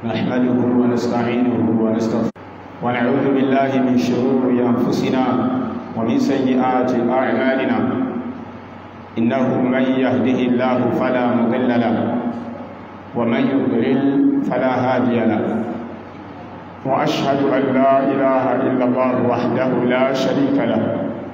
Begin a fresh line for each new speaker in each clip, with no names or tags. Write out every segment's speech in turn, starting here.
نحمده ونستعينه ونستغفره ونعوذ بالله من شرور أنفسنا ومن سيئات أعمالنا إنه من يهده الله فلا مضل له ومن يضلل فلا هادي له وأشهد أن لا إله إلا الله وحده لا شريك له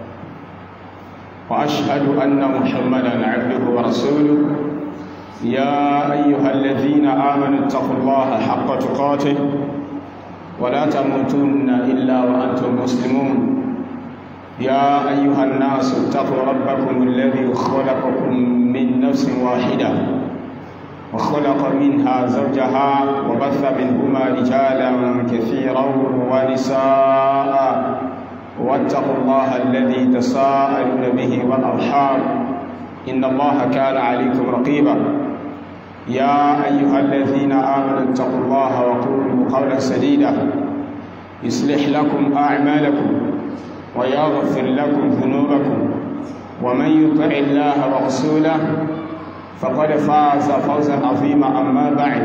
وأشهد أن محمدا عبده ورسوله يا أيها الذين آمنوا اتقوا الله حق تقاته ولا تموتن إلا وأنتم مسلمون يا أيها الناس اتقوا ربكم الذي خلقكم من نفس واحدة وخلق منها زوجها وبث منهما رجالا كثيرا ونساء واتقوا الله الذي تساءلون به والأرحام إن الله كان عليكم رقيبا يا أيها الذين آمنوا اتقوا الله وقولوا قولا سديدا يصلح لكم أعمالكم ويغفر لكم ذنوبكم ومن يطع الله ورسوله فقد فاز فوزا عظيما أما بعد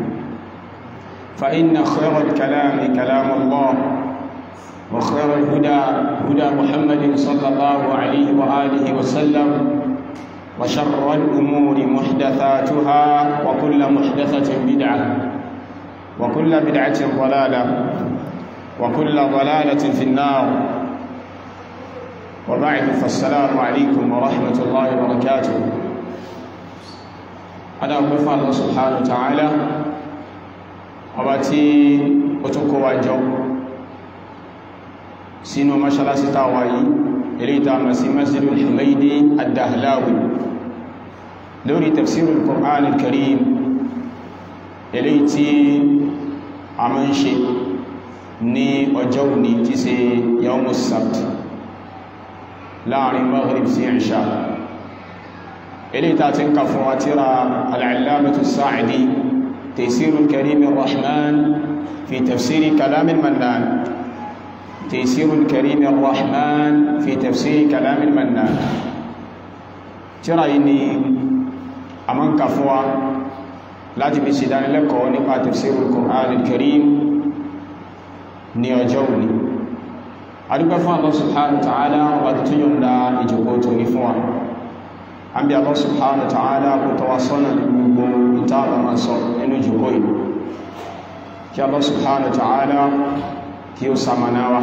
فإن خير الكلام كلام الله وخير الهدى هدى محمد صلى الله عليه وآله وسلم وشر الأمور محدثاتها وكل محدثة بدعة وكل بدعة ضلالة وكل ضلالة في النار وبعد فالسلام عليكم ورحمة الله وبركاته أنا أقول الله سبحانه وتعالى وباتي أتوكوا جو سينو مشلا ستاوائي إليتا مسي مسجد الحميدي الدهلاوي لوري تفسير القرآن الكريم إليتي أمنشي ní ọjọ́ òní tí ṣe yawmus sabt láàrin maghrib sí ìṣà ilé ta ti ń ka fún wa tíra al'allamatu sa'adi taysirul karim rahman fi tafsiri kalamin mannan taysirul karim rahman fi tafsiri kalamin mannan tíra yìí ni a man ka fún wa láti fi ṣe dánilẹ́kọ̀ọ́ nípa tafsirul qur'an al-karim ní ọjọ́ òní adúgbẹ́ fún Allah subhanahu wa ta'ala wà tó yọ̀n da ìjọkó tó ní fún wa an bí Allah subhanahu wa ta'ala kò tọwa sọ́nà gbogbo ìtàbà máa sọ nínú ìjọkó yìí kí Allah subhanahu wa ta'ala kí ó sàmànáwa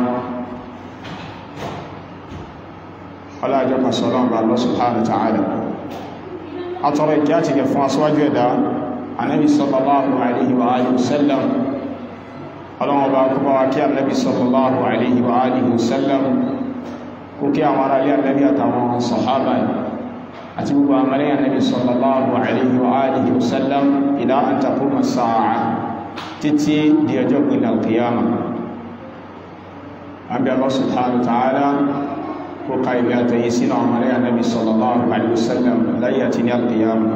ọlájọ́ kasọ̀lọ́n bá Allah subhanahu wa ta'ala a tọrọ ìkí àti gẹ̀ fún aṣíwájú ẹ̀dá anábi sallallahu alaihi wa alihi wasallam ọlọ́wọ́ bá kú bá wá kí annabi sallallahu alaihi wa alihi wasallam kó kí àwọn ará ilé annabi àtàwọn sọ̀hábà àti gbogbo àmàrí annabi sallallahu alaihi wa alihi wasallam ila an taquma sa'a títí di ọjọ́ gbìn alkiyama an bí Allah subhanahu wa ta'ala kó ká ibi àtàyí sínú àmàrí annabi sallallahu alaihi wasallam láyé àti ní alkiyama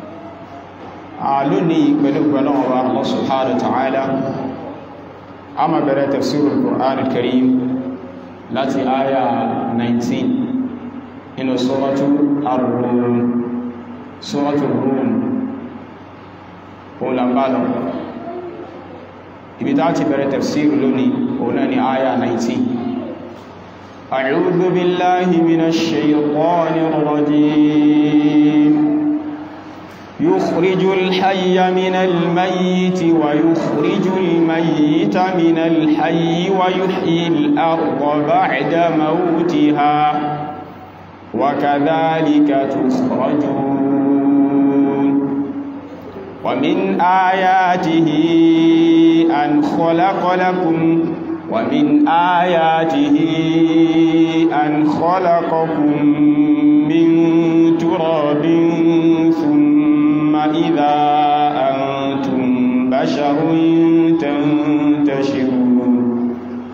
a lónìí pẹ̀lú pẹ̀lú ọba Allah subhanahu wa ta'ala ama bẹ̀rẹ̀ tafsirul Qur'an al-Karim láti aya 19 inú suratu ar-Rum suratu Rum olambalo ibi ta ti bẹ̀rẹ̀ tafsir lónìí ọ̀nà ni aya 19 أعوذ بالله من الشيطان الرجيم يخرج الحي من الميت ويخرج الميت من الحي ويحيي الأرض بعد موتها وكذلك تخرجون ومن آياته أن خلق لكم ومن آياته أن خلقكم من تراب ثم إذا أنتم بشر تنتشرون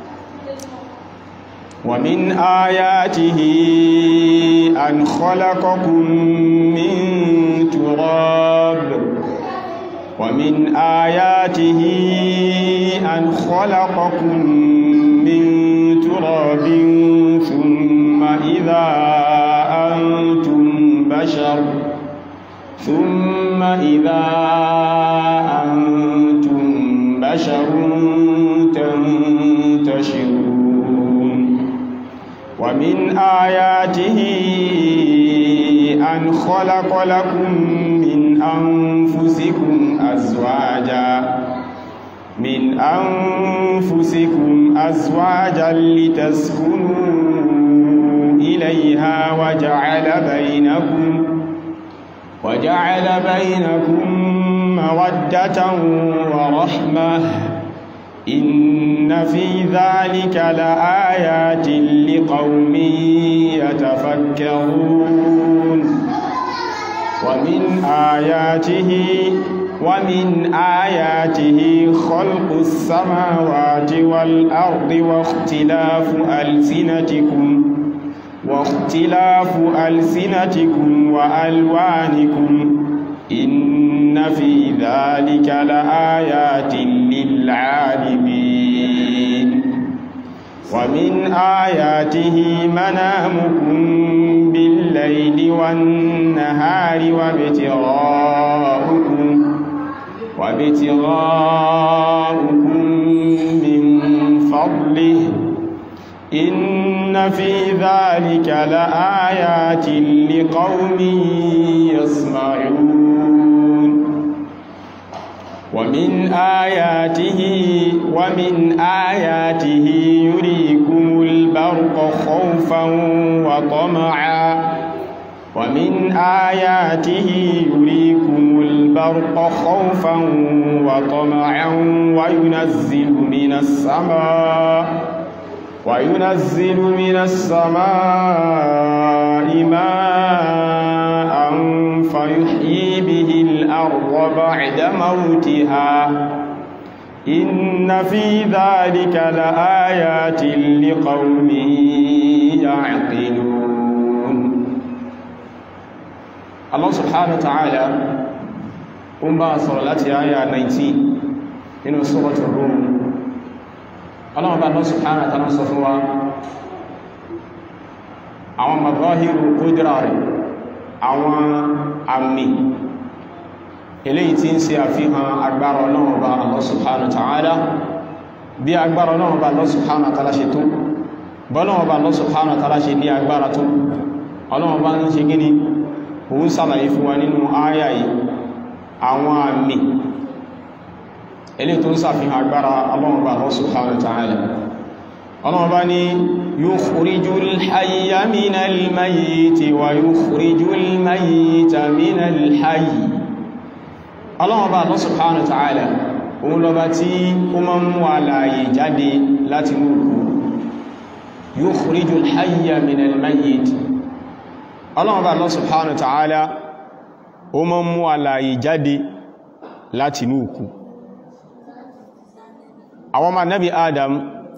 ومن آياته أن خلقكم من تراب ومن آياته أن خلقكم من تراب ثم إذا أنتم بشر ثم إذا أنتم بشر تنتشرون ومن آياته أن خلق لكم من أنفسكم أزواجا من أنفسكم أزواجا لتسكنوا إليها وجعل بينكم وجعل بينكم مودة ورحمة إن في ذلك لآيات لقوم يتفكرون ومن آياته ومن آياته خلق السماوات والأرض واختلاف ألسنتكم واختلاف ألسنتكم وألوانكم إن في ذلك لآيات للعالمين ومن آياته منامكم بالليل والنهار وابتغاؤكم وابتغاؤكم من فضله إن في ذلك لآيات لقوم يسمعون ومن آياته ومن آياته يريكم البرق خوفا وطمعا ومن آياته يريكم البرق خوفا وطمعا وينزل من السماء وينزل من السماء ماء فيحيي به الأرض بعد موتها إن في ذلك لآيات لقوم يعقلون الله سبحانه وتعالى أمبا صلاة آية 19 من سورة الروم ọlọ́run bá Allah subhanahu wa ta'ala sọ fún wa àwọn mazahiru kudra rẹ̀ àwọn àmì eléyìí tí ń ṣe àfihàn agbára ọlọ́run bá Allah subhanahu wa ta'ala bí agbára ọlọ́run bá Allah subhanahu wa ta'ala ṣe tó bọ́lọ́run bá Allah subhanahu wa ta'ala ṣe ní agbára tó ọlọ́run bá ń ṣe gíní òun sàlàyé fún wa nínú ááyà yìí àwọn àmì ilé tó ń sàfihàn agbára Ọlọ́run bá Allah subhanahu wa ta'ala Ọlọ́run bá ní yukhrijul hayya minal mayyiti wa yukhrijul mayyita minal hayyi Ọlọ́run bá Allah subhanahu wa ta'ala òun lọba tí ó máa ń mú alààyè jáde láti mú òkú yukhrijul hayya minal mayyiti Ọlọ́run bá Allah subhanahu wa ta'ala ó máa ń mú alààyè jáde láti mú òkú àwọn ọmọ nabi adam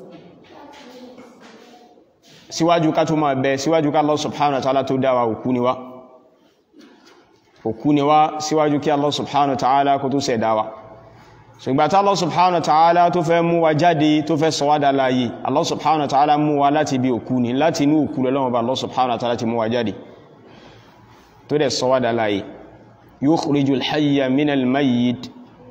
síwájú ká tó máa bẹ síwájú ká Allah subhanahu wa ta'ala tó dáwà òkú ni wá òkú ni wá síwájú kí Allah subhanahu wa ta'ala kó tó ṣẹ̀dá wa ṣùgbà tá Allah subhanahu wa ta'ala tó fẹ́ mú wa jáde tó fẹ́ sọ wá dá láyé Allah subhanahu wa ta'ala mú wa láti bí òkú ni láti inú òkú lọ́wọ́ bá Allah subhanahu wa ta'ala ti mú wa jáde tó dẹ̀ sọ wá dá láyé yukhrijul hayya minal mayyit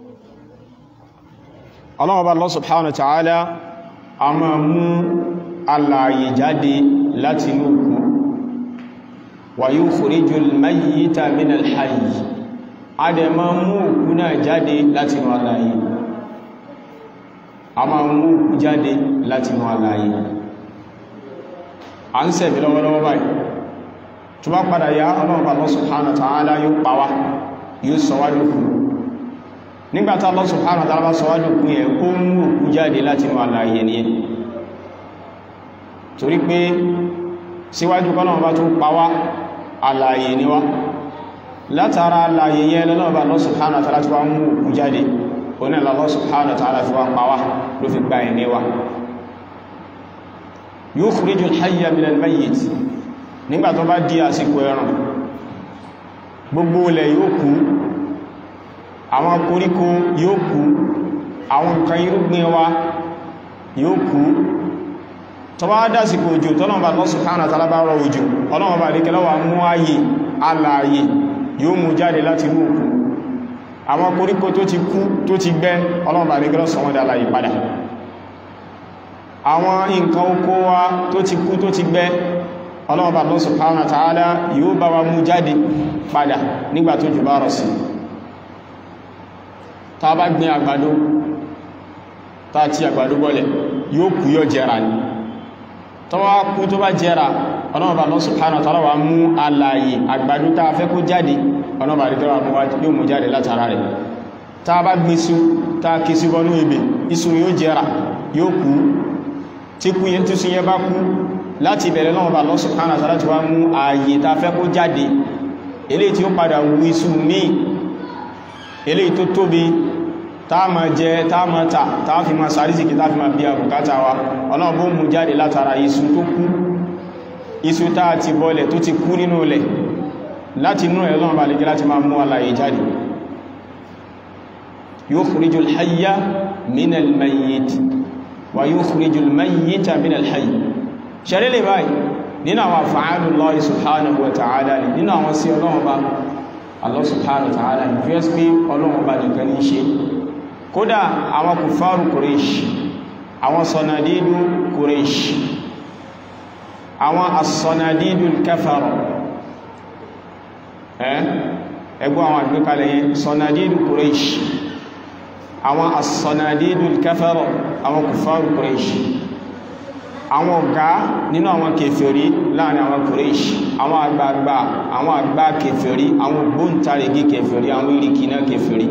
ọlọ́wọ́ba Allah subhanahu wa ta'ala a máa mú alààyè jáde láti inú òkú wa yukhrijul mayyita minal hayy a dẹ̀ máa mú òkú náà jáde láti inú alààyè a máa mú òkú jáde láti inú alààyè a ń sẹ̀mí lọ́wọ́lọ́wọ́ báyìí tó bá padà yá ọlọ́wọ́ba Allah subhanahu wa ta'ala yóò pa wá yóò sọ wá lókù nígbàtá Allah subhanahu wa ta'ala bá sọ wá lókù yẹn ó mú òkú jáde láti inú alààyè ni torí pé síwájú kọ́nà bá tó pa wá alààyè ni wá látara alààyè yẹn lọ́nà bá Allah subhanahu wa ta'ala tí wá mú òkú jáde oní Allah subhanahu wa ta'ala fi wá pa wá ló fi gba ẹ̀mí wa yukhrijul hayya minal mayyit nígbà tó bá di àsìkò ẹ̀rùn gbogbo ilẹ̀ yóò kú àwọn koríko yóò kú àwọn nǹkan irúgbìn wa yóò kú tó bá dásìkò òjò tọ́lọ̀mọ̀bà Allah subhanahu wa ta'ala bá rọ òjò ọlọ́mọ̀bà rí kẹlọ́wà mú ayé alààyè yóò mú jáde láti mú òkú àwọn koríko tó ti kú tó ti gbẹ ọlọ́run bá nígbẹ́ sọ wọ́n dá láyé padà àwọn nǹkan oko wa tó ti kú tó ti gbẹ ọlọ́run bá Allah subhanahu wa ta'ala yóò bá wa mú jáde padà nígbà tó jù bá rọ̀ sí ta bá gbin àgbàdo ta ti àgbàdo bọ́lẹ̀ yóò kú yóò jẹrà ní tó wá kú tó bá jẹrà ọlọ́run bá Allah subhanahu wa ta'ala wa mú alààyè àgbàdo ta fẹ́ kó jáde ọlọ́run bá nígbà yóò mú jáde látara rẹ̀ ta bá gbin iṣu ta kí sí bọ́nú ebè iṣu yóò jẹrà yóò kú tí kú yẹn tí súnyẹ bá kú láti bẹ̀rẹ̀ náà bá Allah subhanahu wa ta'ala ti wá mú ààyè ta fẹ́ kó jáde eléyìí tí ó padà wú iṣu míì eléyìí tó tóbi tá ma jẹ tá ma ta tá fi ma sàrísìkì tá fi ma bí àbùkátà wa ọlọ́run bó mú jáde látara iṣu tó kú iṣu tá ti bọ́lẹ̀ tó ti kú nínú ilẹ̀ láti inú ẹ̀ lọ́nà bá lè gẹ́ láti máa mú alàyè jáde yukhrijul hayya minal mayyit wa yukhrijul mayyita minal hayy ṣẹlẹ̀ lè báyìí nínú àwọn af'alullahi subhanahu wa ta'ala ni nínú àwọn sí ọlọ́run bá Allah subhanahu wa ta'ala ni fíẹ́sì pé ọlọ́run bá nìkan ní ṣe kódà àwọn kùfàrù Quraysh àwọn sọ̀nàdídù Quraysh àwọn as-sọ̀nàdídù kafara ẹgbọ́ àwọn àgbékalẹ̀ yẹn sọ̀nàdídù Quraysh àwọn as-sọ̀nàdídù kafara àwọn kùfàrù Quraysh àwọn ọ̀gá nínú àwọn kèfèrí láàrin àwọn Quraysh àwọn àgbààgbà àwọn àgbà kèfèrí àwọn ògbóǹtarìgì kèfèrí àwọn ìrìkìná kèfèrí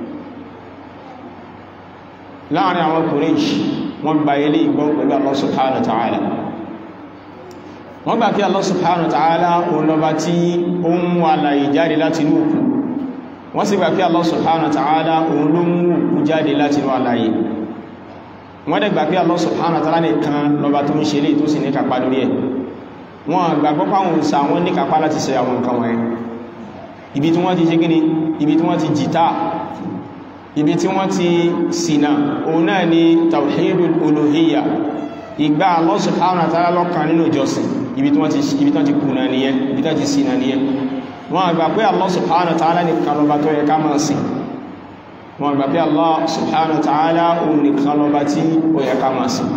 láàrin àwọn Quraysh wọ́n gba ilé ìgbọ́n pẹ̀lú Allah subhanahu wa ta'ala wọ́n gbà kí Allah subhanahu wa ta'ala òun lọba tí ó ń mú alàyè jáde láti inú òkú wọ́n sì gbà kí Allah subhanahu wa ta'ala òun ló mú òkú jáde láti inú alàyè wọ́n dẹ̀ gbà pé Allah subhanahu wa ta'ala nìkan lọba tó ń ṣe lè tó sì ní kàpá lórí ẹ̀ wọ́n gbà pọ́pá àwọn òsà wọn ní kàpá láti ṣe àwọn nǹkan wọ̀nyẹn ibi tí wọ́n ti ṣe gíní ibi tí wọ́n ti jìtá ibi tí wọ́n ti ṣìnà òun náà ni tawhidul uluhiyya ìgbà Allah subhanahu wa ta'ala lọ́kan nínú ìjọsìn ibi tí wọ́n ti kùnà nìyẹn ibi tí wọ́n ti ṣìnà nìyẹn wọ́n gbà pé Allah subhanahu wa ta'ala nìkan lọba tó yẹ ká máa sìn wọn gbà bí Allah subhanahu wa ta'ala òun nìkan lọ bá tí ó yẹ ká máa sí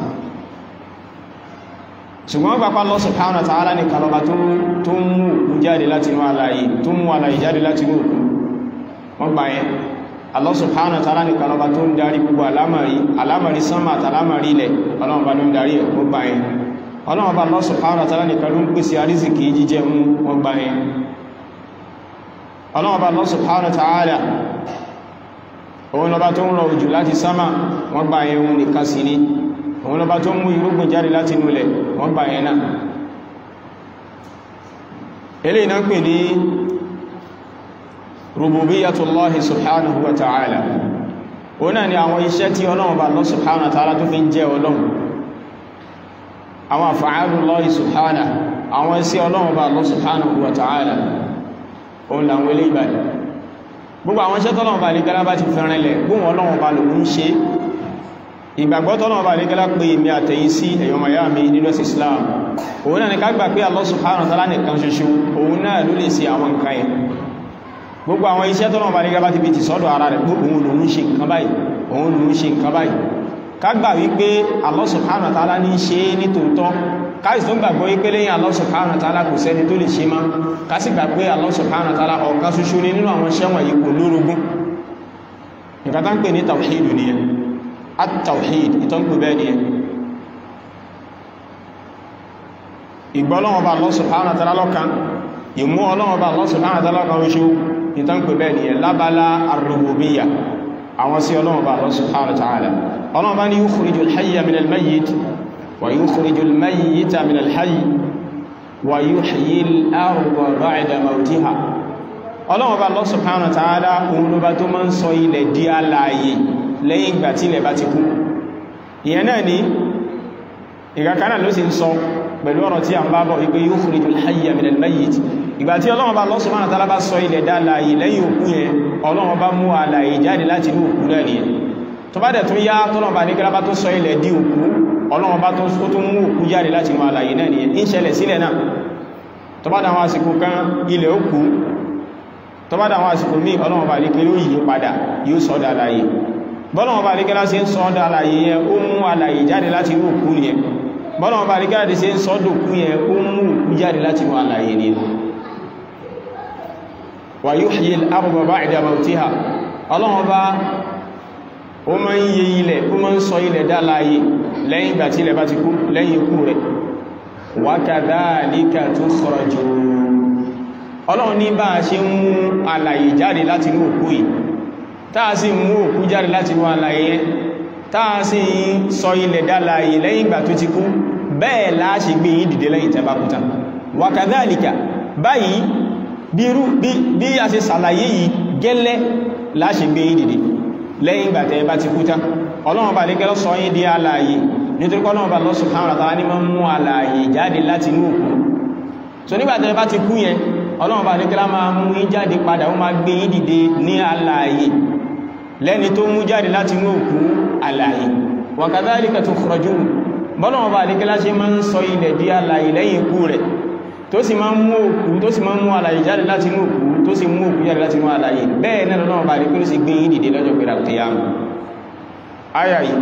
ṣùgbọ́n gbà pá Allah subhanahu wa ta'ala nìkan lọ bá tó ń mú òkú jáde láti inú alààyè tó mú alààyè jáde láti inú òkú wọ́n gbà yẹn Allah subhanahu wa ta'ala nìkan lọ bá tó ń darí gbogbo alámàrí alámàrí sánmà àtàlámàrí ilẹ̀ ọlọ́run bá ló ń darí ẹ̀ wọ́n gbà yẹn ọlọ́run bá Allah subhanahu wa ta'ala nìkan ló ń pèsè àrísìkì jíjẹ mú wọ́n gbà yẹn ọlọ́run bá Allah subhanahu wa ta'ala òun lọba tó ń rọ òjò láti sámà wọ́n gbà yẹn òun nìkan sí ní òun lọba tó ń mú irúgbìn jáde láti inúlẹ̀ wọ́n gbà yẹn náà ilé iná pè ní rububiyyatullahi subhanahu wa ta'ala òun náà ni àwọn iṣẹ́ tí ọlọ́run bá Allah subhanahu wa ta'ala tó fi ń jẹ́ ọlọ́run àwọn af'alullahi subhanahu àwọn iṣẹ́ ọlọ́run bá Allah subhanahu wa ta'ala òun làwọn ilé ìbàdì gbogbo àwọn iṣẹ́ tọ́lọ́wọ́ bá lẹ́gẹ́lá bá ti fẹ́ràn ilẹ̀ gbóhùn ọlọ́wọ́ bá lòun ṣe ìgbàgbọ́ tọ́lọ́wọ́ bá lẹ́gẹ́lá pé èmi àtẹ̀yìn sí ẹ̀yọ́ miami nínú ẹ̀sì Islam òun náà ni ká gbà pé Allah subhanahu wa ta'ala nìkan ṣoṣo òun náà ló lè ṣe àwọn nǹkan yẹn gbogbo àwọn iṣẹ́ tọ́lọ́wọ́ bá lẹ́gẹ́lá bá ti fi ti sọ́dọ̀ ara rẹ̀ gbogbo òun lòun ṣe nǹkan báyìí òun lòun ṣe nǹkan báyìí ká gbà wípé Allah subhanahu wa ta'ala ní ṣe ní tòótọ́ káìsì tó ń gbàgbọ́ wípé lẹ́yìn Allah subhanahu wa ta'ala kò sẹ́ni tó lè ṣe má kásì gbàgbé Allah subhanahu wa ta'ala ọ̀kan ṣoṣo ní nínú àwọn ṣẹ́wọ̀n yìí kò lórogún nǹkan tá ń pè ní tawhid ni ẹ at-tawhid ìtọ́ ń pè bẹ́ẹ̀ ni ẹ ìgbọ́lọ́wọ́ bá Allah subhanahu wa ta'ala lọ́kan ìmú ọlọ́wọ́ bá Allah subhanahu wa ta'ala lọ́kan oṣù ìtọ́ ń pè bẹ́ẹ̀ ni ẹ lábala ar-rububiyyah àwọn sí ọlọ́wọ́ bá Allah subhanahu wa ta'ala ọlọ́wọ́ bá ní yukhrijul hayya minal mayyit ويخرج الميت من الحي ويحيي الأرض بعد موتها ọlọ́run bá Allah subhanahu wa ta'ala òun ló bá tó máa ń sọ ilẹ̀ di alààyè lẹ́yìn ìgbà tí ilẹ̀ bá ti kú ìyẹn náà ni ìgbàkanáà ló sì ń sọ pẹ̀lú ọ̀rọ̀ tí a ń bá bọ̀ wípé yukhrijul hayya minal mayyit ìgbà tí ọlọ́run bá Allah subhanahu wa ta'ala bá sọ ilẹ̀ dá alààyè lẹ́yìn òkú yẹn ọlọ́run bá mú alààyè jáde láti inú òkú náà nìyẹn tó bá dẹ̀ tún yá tọ́lọ̀ bá ní kí lábá tó sọ ilẹ̀ di òkú ọlọ́run bá tó tó mú òkú jáde láti inú alààyè náà nìyẹn ń ṣẹlẹ̀ sílẹ̀ náà tó bá dáwọn àsìkò kan ilẹ̀ òkú tó bá dáwọn àsìkò míì ọlọ́run bá lékẹ́ yóò yí padà yóò sọ dá láyé bọ́lọ́run bá lékẹ́ láti ń sọ dá láyé yẹn ó mú alàyè jáde láti inú òkú yẹn bọ́lọ́run bá lékẹ́ láti ń sọ dòkú yẹn ó mú òkú jáde láti inú alàyè ni wa yuhyi al-arda ba'da mawtiha ọlọ́run bá ó máa ń yẹ ilẹ̀ ó máa ń sọ ilẹ̀ dá láyé lẹ́yìn ìgbà tí ilẹ̀ bá ti kú lẹ́yìn ikú rẹ̀ wa kadhalika tukhrajun ọlọ́run ní bá a ṣe ń mú alàyè jáde láti inú òkú yìí táà sì mú òkú jáde láti inú alàyè yẹn táà sì ń sọ ilẹ̀ dálàyè lẹ́yìn ìgbà tó ti kú bẹ́ẹ̀ láàṣì gbé yìí dìde lẹ́yìn tẹ́bá kúta wa kadhalika báyìí bí a ṣe sàlàyé yìí gẹ́lẹ́ láàṣì gbé yìí dìde lẹ́yìn ìgbà tẹ́bá ti kúta ọlọ́run bá lè gẹ́lọ́ sọ yìí di alàyè nítorí ọlọ́run bá Allah subhanahu wa ta'ala ní máa ń mú alàyè jáde láti inú òkú so nígbà tẹ́bá ti kú yẹn ọlọ́run bá ní kílá máa mú yín jáde padà ó máa gbé yín dìde ní alààyè lẹ́ni tó mú jáde láti inú òkú alààyè wa kadhalika tukhrajun bọ́lọ́run bá ní kílá ṣe máa ń sọ ilẹ̀ di alààyè lẹ́yìn ikú rẹ̀ tó sì máa ń mú òkú tó sì máa ń mú alààyè jáde láti inú òkú tó sì mú òkú jáde láti inú alààyè bẹ́ẹ̀ náà lọ́nà bá ní kílá sì gbé yín dìde lọ́jọ́ pé ràkùtìyàmù aya yìí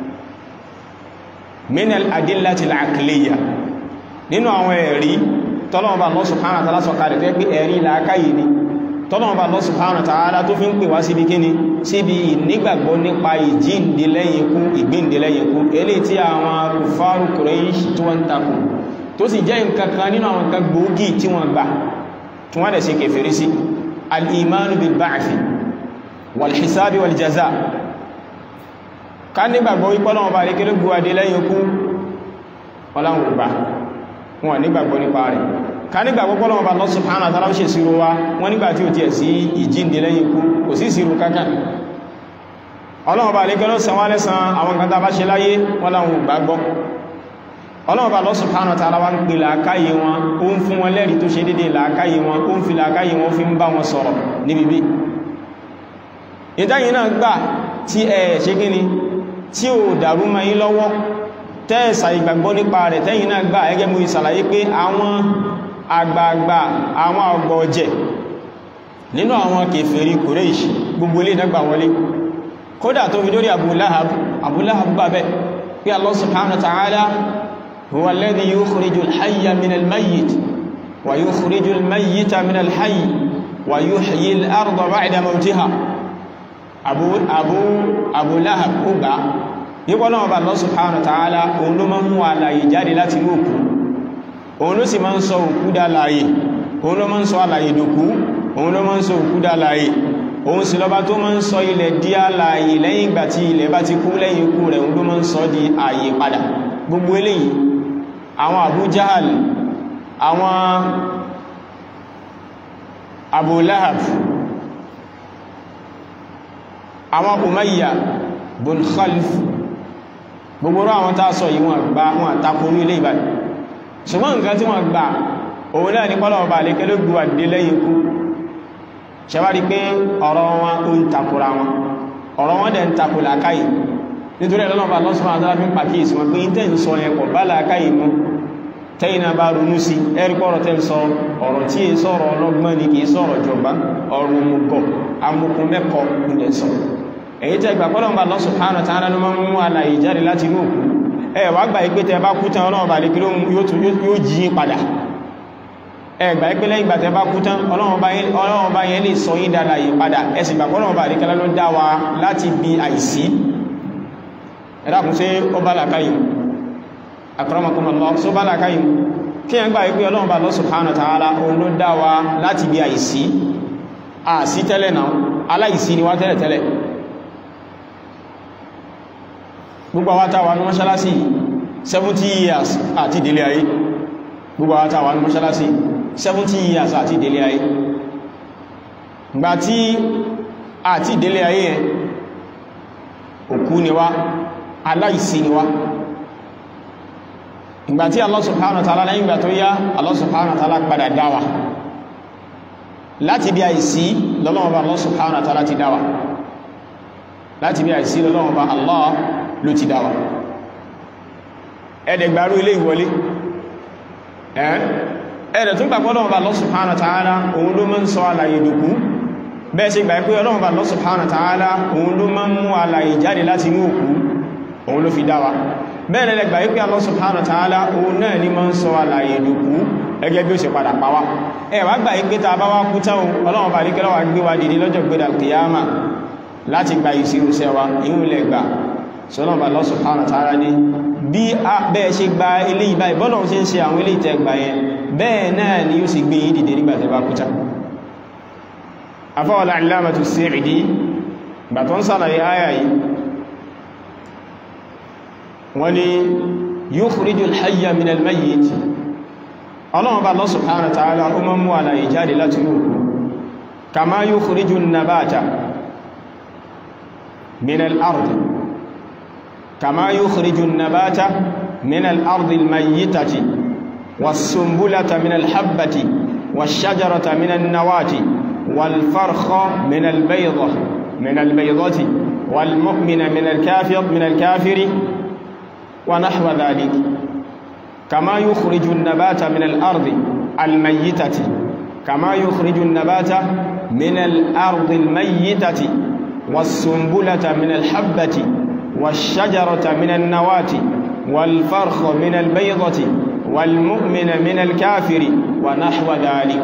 min al-adillati al-aqliyya nínú àwọn ẹ̀rí tọ́lọ́wọ́n bá Allah subhanahu wa ta'ala sọ̀kalẹ̀ tó pé ẹ̀rí làákàyè ni tọ́lọ́wọ́n bá Allah subhanahu wa ta'ala tó fi ń pè wá síbi kíni síbi ìnígbàgbọ́ nípa ìjíǹde lẹ́yìn ikú ìgbéǹde lẹ́yìn ikú eléyìí tí àwọn kùfárù Quraysh tí wọ́n ń takò tó sì jẹ́ nǹkan kan nínú àwọn nǹkan gbòógì tí wọ́n gbà tí wọ́n dẹ̀ ṣe kèfèrí sí al-imanu bil ba'thi wal hisabi wal jaza ká nígbàgbọ́ wípọ́lọ́wọ́n bá lékéré gbúwadé lẹ́yìn ikú ọláwọ̀ gbà wọn nígbàgbọ́ nípa rẹ̀ ká nígbàgbọ́ pọ́lọ́wọ́ bá Allah subhanahu wa ta'ala ṣe ìṣirò wa wọ́n nígbà tí ó ti ẹ̀ sí ìjínde lẹ́yìn ikú kò sí ìṣirò kankan ọlọ́wọ́ bá lè gẹ́lọ́ sanwó lẹ́sàn àwọn nǹkan tá bá ṣe láyé wọ́n láwọn gbàgbọ́ ọlọ́wọ́ bá Allah subhanahu wa ta'ala wá ń pè làákàyè wọn ó ń fún wọn lẹ́rìí tó ṣe dédé làákàyè wọn ó ń fi làákàyè wọn fi ń bá wọn sọ̀rọ̀ níbi bí ìdáyìn náà gbà tí ẹ ṣe gíní tí ò dàrú mọ́ yín lọ́wọ́ tẹ́ẹ̀sà ìgbàgbọ́ nípa rẹ̀ tẹ́yìn náà gbà ẹgẹ́ mú ìsàlàyé pé àwọn àgbààgbà àwọn ọgbọ̀ ọjẹ́ nínú àwọn kèfèrí Quraysh gbogbo ilé ìdẹ́gbà wọlé kódà tó fi dórí Abu Lahab Abu Lahab gbà bẹ́ pé Allah subhanahu wa ta'ala huwa alladhi yukhriju al-hayya min al-mayyit wa yukhriju al-mayyita min al-hayy wa yuhyi al-arda ba'da mawtiha Abu Abu Abu Lahab ó gbà nípa náà bá Allah subhanahu wa ta'ala òun ló máa ń mú àlàyé jáde láti inú òkú òun ló sì máa ń sọ òkú dá láàyè òun ló máa ń sọ àlàyé dòkú òun ló máa ń sọ òkú dá láàyè òun sì lọ́ba tó máa ń sọ ilẹ̀ di àlàyé lẹ́yìn ìgbà tí ilẹ̀ bá ti kú lẹ́yìn ikú rẹ̀ òun ló máa ń sọ di ààyè padà gbogbo eléyìí àwọn Abu Jahal àwọn Abu Lahab àwọn Umayya bun Khalif gbogbo àwọn tàà sọ yìí wọn gbá wọn àtakò ní ilé ìbàdì ṣùgbọ́n nǹkan tí wọ́n gbà òun náà ní pọ́lọ̀ ọba àlékẹ́ ló gbùwà dé lẹ́yìn ikú ṣẹwárí pé ọ̀rọ̀ wọn ó ń takòra wọn ọ̀rọ̀ wọn dẹ̀ ń takò làákàyè nítorí ẹ̀lọ́lọ́pàá lọ́sùn àtàrà fi ń pàkíyèsí wọn pé tẹ́ ń sọ ẹ̀kọ́ bá làákàyè mú tẹ́yìn náà bá ronú sí ẹ̀rí pọ́rọ̀ tẹ́ ń sọ ọ̀rọ̀ tí è sọ̀rọ̀ ọlọ́gbọ́n ni kìí sọ̀rọ̀ jọba ọ̀rọ̀ mugọ̀ amukun mẹ́kọ ilẹ̀ sọ èyí tẹ́ gbà pọ́lọ̀ Allah subhanahu wa ta'ala ló máa ń mú àlàyé jáde láti inú òkú ẹ wá gbà ipé tẹ́ bá kú tán ọlọ́run bá lè kí yóò jí yín padà ẹ gbà ipé lẹ́yìn gbà tẹ́ bá kú tán ọlọ́run bá yẹn lè sọ yín dára yìí padà ẹ sì gbà pọ́lọ̀ bá lè kí ló dá wa láti bí àìsí ẹ dákun sí ó bá làkáyìí akramakumullah so bá lákàáyìn kí yẹn gbà wípé ọlọ́run bá Allah subhanahu wa ta'ala òun ló dá wa láti bí àìsí àìsí tẹ́lẹ̀ náà aláìsí ni wá tẹ́lẹ̀ tẹ́lẹ̀ gbogbo àwátàwà ní mọ́ṣálásí 70 years àti ìdílé ayé gbogbo àwátàwà ní mọ́ṣálásí 70 years àti ìdílé ayé gbà tí àti ìdílé ayé yẹn òkú ni wá aláìsí ni wá ìgbà tí Allah subhanahu wa ta'ala lẹ́yìn ìgbà tó yá Allah subhanahu wa ta'ala padà dáwà láti bí àìsí lọ́lọ́wọ́ bá Allah subhanahu wa ta'ala ti dáwà láti bí àìsí lọ́lọ́wọ́ bá Allah ló ti dáwà ẹ̀dẹ̀gbàrú ilé ìwọlé ẹ̀ẹ́dẹ̀ tún gbàgbọ́ lọ́wọ́ bá Allah subhanahu wa ta'ala òun ló mọ́ ń sọ àlàyé dùkú bẹ́ẹ̀ ṣe gbà pé ọlọ́run bá Allah subhanahu wa ta'ala òun ló máa ń mú alààyè jáde láti inú òkú òun ló fi dá wa bẹ́ẹ̀ lẹ́lẹ́ gbà pé Allah subhanahu wa ta'ala òun náà ní máa ń sọ alààyè dòkú ẹgẹ́ bí ó ṣe padà pa wá ẹ wá gbà pé ta bá wá kú táwọn ọlọ́run bá nígbẹ́ wá gbé wa dìde lọ́jọ́ gbéra kìyàmà láti gba ìṣirò sẹ́ wa ìhun lẹ gbà sọ́lọ́run bá Allah subhanahu wa ta'ala ní bí bẹ́ẹ̀ ṣe gba eléyìí báyìí bọ́lọ̀ ṣe ń ṣe àwọn eléyìí tẹ́ gbà yẹn bẹ́ẹ̀ náà ni yóò sì gbé yìí dìde nígbà tẹ́ bá kú táwọn afọ́wọ́lá alámàtù Sa'idi bà tó ń sàlàyé ayà yìí wọ́n ni yukhrijul hayya minal mayyit ọlọ́run bá Allah subhanahu wa ta'ala ó mọ́ mú àlàyé jáde láti òkú kama yukhrijun nabata minal ardi kama yukhrijun nabata minal ardi al-mayyitati was-sumbulata minal habbati wash-shajarata minan nawati والفرخ من البيضة من البيضة والمؤمن من الكافر من الكافر ونحو ذلك كما يخرج النبات من الأرض الميتة كما يخرج النبات من الأرض الميتة والسنبلة من الحبة والشجرة من النواة والفرخ من البيضة والمؤمن من الكافر ونحو ذلك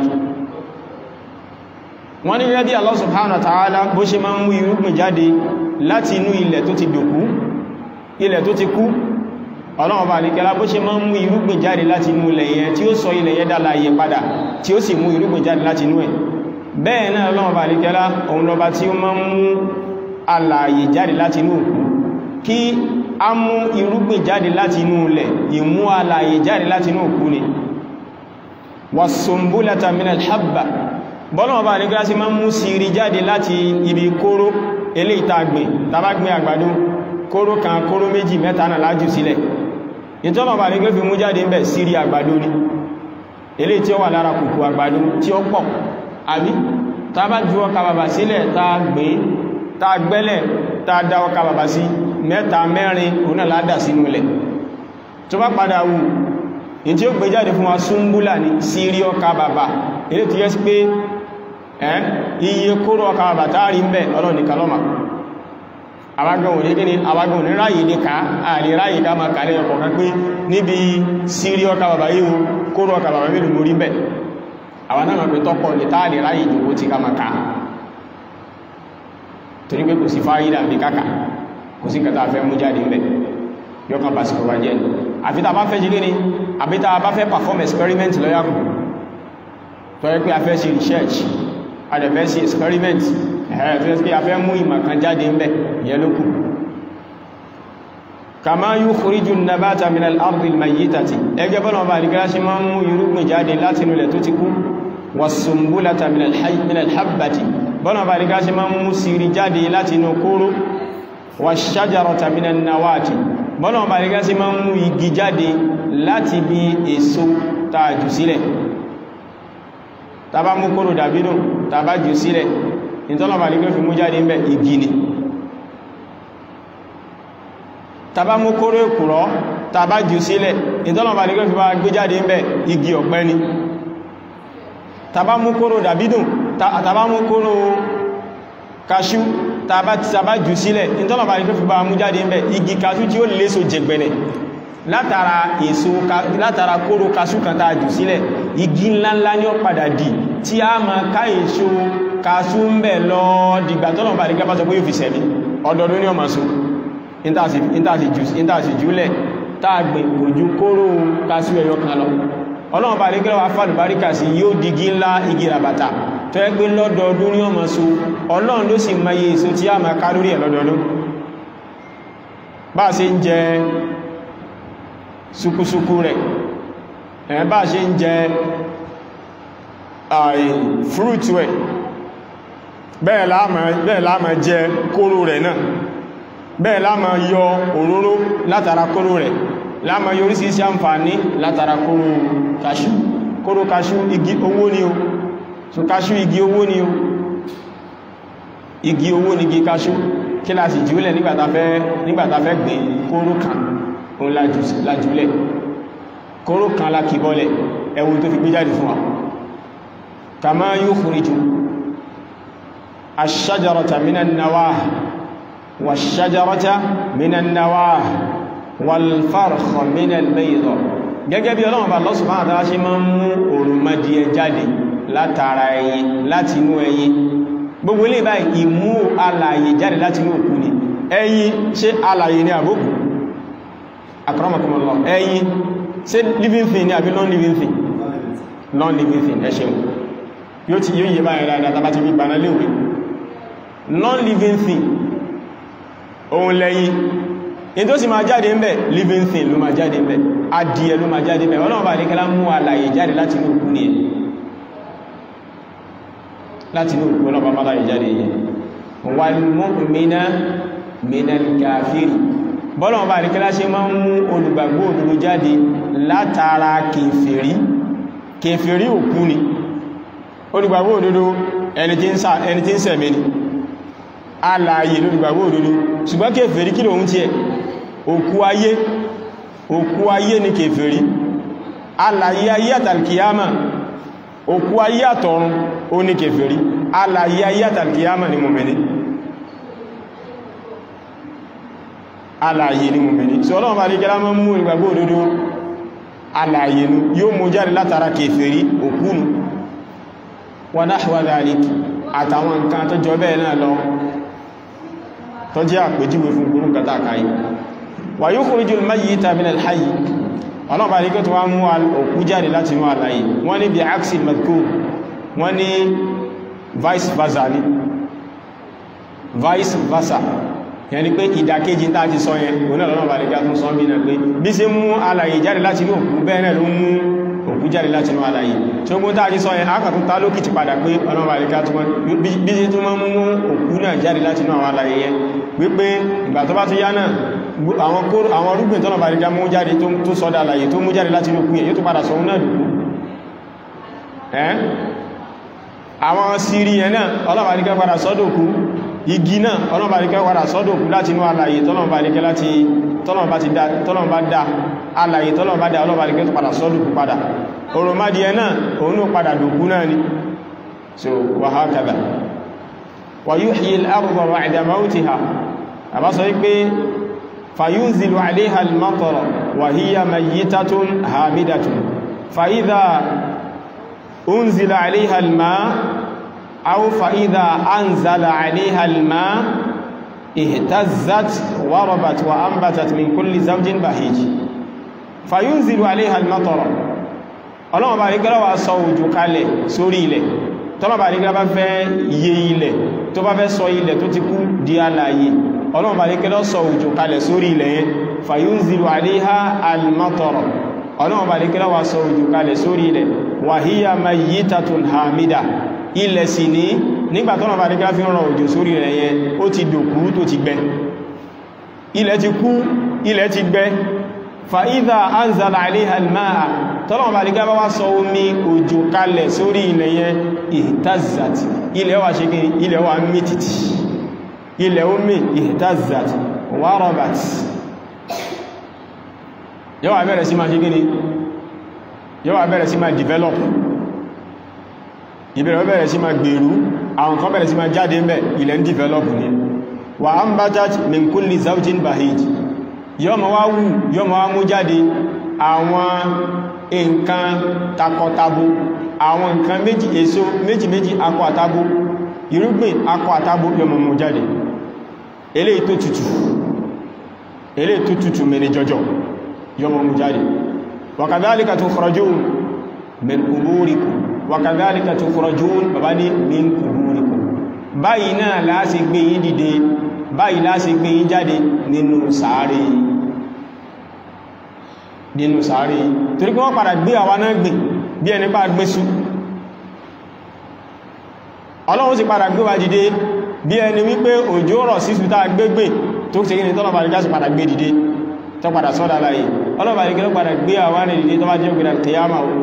wọ́n ní rẹ́bí Allah subhanahu wa ta'ala bó ṣe máa ń mú irúgbìn jáde láti inú ilẹ̀ tó ti dòkú ilẹ̀ tó ti kú ọlọ́run bá nìkẹ́lá bó ṣe máa ń mú irúgbìn jáde láti inú ilẹ̀ yẹn tí ó sọ ilẹ̀ yẹn dálàyé padà tí ó sì mú irúgbìn jáde láti inú ẹ̀ bẹ́ẹ̀ náà ọlọ́run bá nìkẹ́lá òun lọba tí ó máa ń mú alààyè jáde láti inú òkú kí a mú irúgbìn jáde láti inú ilẹ̀ ìmú alààyè jáde láti inú òkú ni was-sumbulata minal habba bọ́lọ̀wọ́ bá nígbà sí máa ń mú sírí jáde láti ibi kóró ilé ìtagbìn tàbágbìn àgbàdo kóró kan kóró méjì mẹ́ta náà lájú sílẹ̀ ìtọ́lọ̀ bá nígbà fi mú jáde ń bẹ̀ sírí àgbàdo ni ilé tí ó wà lára kùkù àgbàdo tí ó pọ̀ àbí tàbá ju ọkà bàbà sílẹ̀ tá gbìn tá gbẹ́lẹ̀ tá dá ọkà bàbà sí mẹ́ta mẹ́rin òun náà ládà sínú ilẹ̀ tó bá padà wù ní tí ó gbé jáde fún wa súnbúlà ní sírí ọkà bàbà ilé tí yẹ́ sí pé ẹ́ iye kóró ọkà bàtàrí ń bẹ̀ ọlọ́ nìkan lọ́mà àwágbọ̀n ní gíní àwágbọ̀n ní ráyìí ní ká àrí ráyìí ká ma kàrí ọkọ̀ kan pé níbi sírí ọkà bàbá yíò kóró ọkà bàbá mẹ́rin mórí bẹ̀ àwọn náà pẹ̀ tọ́pọ̀ ní táàrí ráyìí ìdòwó ti ká ma ká torí pé kò sí fáyídà bí káka kò sí kẹta fẹ́ mú jáde ńbẹ̀ yọkàn bá sí kọba jẹ́ àfi tá a bá fẹ́ jí gíní àbí tá a bá fẹ́ perform experiment lọ́yàkùn tó yẹ pé a fẹ́ ṣe research a dẹ̀ fẹ́ ṣe experiment ẹ̀hẹ́ tó yẹ pé a fẹ́ mú ìmọ̀ kan jáde ń bẹ̀ yẹ lókù kama yukhriju an-nabata min al-ardi al-mayyitati ẹgbẹ́ bọ́nà ọba àdìgbà ṣe máa ń mú irúgbìn jáde láti inú ilẹ̀ tó ti kú was-sumbulata min al-habbati bọ́nà ọba àdìgbà ṣe máa ń mú sírí jáde láti inú kóró wash-shajarata min an-nawati bọ́nà ọba àdìgbà ṣe máa ń mú igi jáde láti bí èso tààjù sílẹ̀ tàbá mú kóró dàbínú tàbá jù sílẹ̀ ìtọ́lọ̀bà ní fi mú jáde ń bẹ igi ni tàbá mú kóró èkùrọ́ tàbá jù sílẹ̀ ìtọ́lọ̀bà ní fi bá gbé jáde ń bẹ igi ọ̀pẹ ni tàbá mú kóró dàbínú tàbá mú kóró kaṣú tàbá jù sílẹ̀ ìtọ́lọ̀bà ní fi bá mú jáde ń bẹ igi kaṣú tí ó léso jẹgbẹ̀nẹ̀ látara èso látara kóró kaṣú kan tàà jù sílẹ̀ igi ńláńlá ní ó padà dì tí a ma ká èso kaṣú ń bẹ̀ lọ dìgbà tọ́nà bá dìgbà sọ pé yóò fi sẹ̀mí ọdọọdún ní ọmọ so ìntàsì jùlẹ̀ tààgbẹ̀ òjú kóró kaṣú ẹyọ kan lọ ọlọ́run bá dìgbà wà fàlùbáríkà sí yóò digi ńlá igi ràbàtà tó ẹ pé lọ́dọọdún ní ọmọ so ọlọ́run ló sì mọ iye èso tí a ma ká lórí ẹ̀ lọ́dọọdún bá ṣe ń jẹ sukusuku rẹ̀ ẹ̀ bá ṣe ń jẹ fruit rẹ̀ bẹ́ẹ̀ láàmà jẹ kóró rẹ̀ náà bẹ́ẹ̀ láàmà yọ òróró látara kóró rẹ̀ láàmà yọ orísìírísìí àǹfààní látara kóró kaṣú kóró kaṣú igi owó ni o so kaṣú igi owó ni o igi owó ni igi kaṣú kí láti jùlẹ̀ nígbàtà fẹ́ gbé kóró kan òun lájúlẹ̀ kóró kan lákìbọ́lẹ̀ ẹwùn tó fi gbé jáde fún wa kama yukhriju ash-shajarata minan nawah wash-shajarata minan nawah wal-farkha minal bayd gẹ́gẹ́ bí ọlọ́run bá Allah subhanahu wa ta'ala ṣe máa ń mú òròmọdìẹ jáde látara ẹyin láti inú ẹyin gbogbo ilé báyìí ìmú alààyè jáde láti inú òkú ni ẹyin ṣe alààyè ní àbókù akramakumullah ẹyin ṣe living thing ni àbí non-living thing non-living thing ẹ ṣeun yóò ti yóò yẹ báyìí dáadáa tàbí ti fi gbaná léwé non-living thing ohun lẹ́yìn in tó sì máa jáde ń bẹ̀ living thing ló máa jáde ń bẹ̀ adìẹ ló máa jáde ń bẹ̀ ọlọ́run bá ní kẹ́lá mú alààyè jáde láti inú òkú ni ẹ̀ láti inú òkú ọlọ́pàá má láyé jáde yẹn wal mu'mina minal kafiri bọ́lọ̀wọ́n bá ní kẹ́lá ṣe máa ń mú olùgbàgbọ́ òdodo jáde látara kèfèrí kèfèrí òkú ni olùgbàgbọ́ òdodo ẹni tí ń sẹ̀mí ni alààyè lólùgbàgbọ́ òdodo ṣùgbọ́n kèfèrí kí lòun ti ẹ̀ òkú ayé òkú ayé ni kèfèrí alààyè ayé àtàlkìyàmà òkú ayé àtọ̀run ó ní kèfèrí alààyè ayé àtàlkìyàmà ni mùmìnì alààyè ni mùmìnì tí ọlọ́run bá rí kẹ́lá mọ́ mú ìgbàgbọ́ òdodo alààyè nu yóò mú jáde látara kèfèrí òkúnu wa nahwa dhalik àtàwọn nǹkan tó jọ bẹ́ẹ̀ náà lọ tó jẹ́ àpèjúwe fún gúrú kátàkàí wa yukhrijul mayyita minal hayy ọlọ́pàá ní kí tó wá mú òkú jáde láti inú àlàyé wọ́n ní bí axel madkur wọ́n ní vice versa ní vice versa yẹn ni pé ìdàkejì tá ti sọ yẹn òun náà lọ́nà ní kí a tún sọ bí náà pé bí ṣe mú àlàyé jáde láti inú òkú bẹ́ẹ̀ náà ló mú òkú jáde láti inú àlàyé tí ó gún tá ti sọ yẹn ákàtún tá lókìtì padà pé ọlọ́pàá ní kí a tún bí ṣe tún mú òkú náà jáde láti inú àwọn àlàyé yẹn wípé ìgbà tó bá tún yá náà àwọn orúgbìn tọ́nà bá rí já mú jáde tó sọ́dá àlàyé tó mú jáde láti inú kú yẹ yóò tó padà sọ náà dùkú ẹ́n àwọn sírí ẹ̀ náà ọlọ́bà rí kẹ́ padà sọ́dọ̀kú igi náà ọlọ́bà rí kẹ́ padà sọ́dọ̀kú láti inú àlàyé tọ́nà bá rí kẹ́ láti tọ́nà bá dá àlàyé tọ́nà bá dá ọlọ́bà rí kẹ́ tó padà sọ́dọ̀kú padà òròmádìẹ náà òun náà padà dùkú náà ni so wa hakadha wa yuhyi al-ardha ba'da mawtiha àbá sọ wípé فينزل عليها المطر وهي ميتة هامدة فإذا أنزل عليها الماء أو فإذا أنزل عليها الماء اهتزت وربت وأنبتت من كل زوج بهيج فينزل عليها المطر ọlọ́wọ́n bá rígbẹ́rẹ́ wà sọ òjò kalẹ̀ sórí ilẹ̀ tọ́lọ́ bá rígbẹ́rẹ́ bá fẹ́ yẹ ilẹ̀ tó bá fẹ́ sọ ilẹ̀ tó ti kú di alààyè ọlọ́run bá lékẹ́ lọ́sọ òjò kalẹ̀ sórí ilẹ̀ yẹn fàyúnzìlù àléhà alìmọ́tọ̀rọ̀ ọlọ́run bá lékẹ́ lọ́wà sọ òjò kalẹ̀ sórí ilẹ̀ wàhíyà mayyitatun hamida ilẹ̀ sì ní nígbà tọ́nà bá lékẹ́ fi rọ òjò sórí ilẹ̀ yẹn ó ti dòkú tó ti gbẹ ilẹ̀ ti kú ilẹ̀ ti gbẹ fàídà anzala àléhà alìmáà tọ́lọ́run bá lékẹ́ bá wá sọ omi òjò kalẹ̀ sórí ilẹ̀ yẹn ihtazat ilẹ̀ wà ṣe kí ilẹ̀ wà mítìtì ilẹ̀ omi ihtazat warabat yóò wà bẹ̀rẹ̀ sí máa ṣe gíní yóò wà bẹ̀rẹ̀ sí máa develop ìbẹ̀rẹ̀ bẹ̀rẹ̀ sí máa gbèrú àwọn kan bẹ̀rẹ̀ sí máa jáde mẹ́ ilẹ̀ ń develop ní wa ambatat min kulli zawjin bahij yóò ma wá wù yóò ma wá mú jáde àwọn nǹkan takọtabo àwọn nǹkan méjì èso méjì méjì akọ àtabo irúgbìn akọ àtabo yóò ma mú jáde eléyìí tó tutù eléyìí tó tutù mẹ́rin jọjọ yọmọ mú jáde wakadhalika tukhrajun min quburikum wakadhalika tukhrajun bàbá ní min quburikum báyìí náà láti gbé yín dìde báyìí láti gbé yín jáde nínú sàárè nínú sàárè torí kí wọ́n padà gbé àwa náà gbé bí ẹni bá gbé sú ọlọ́run sì padà gbé wa dìde bí ẹni wípé òjò rọ̀ sísù tá gbégbé tó ṣe gíní tọ́lọ̀ bá rí jásù padà gbé dìde tó padà sọ́dá láyé ọlọ́bà rí gẹ́lọ́ padà gbé àwọn ìdíde tó bá jẹ́ ògbìdà kìyàmà o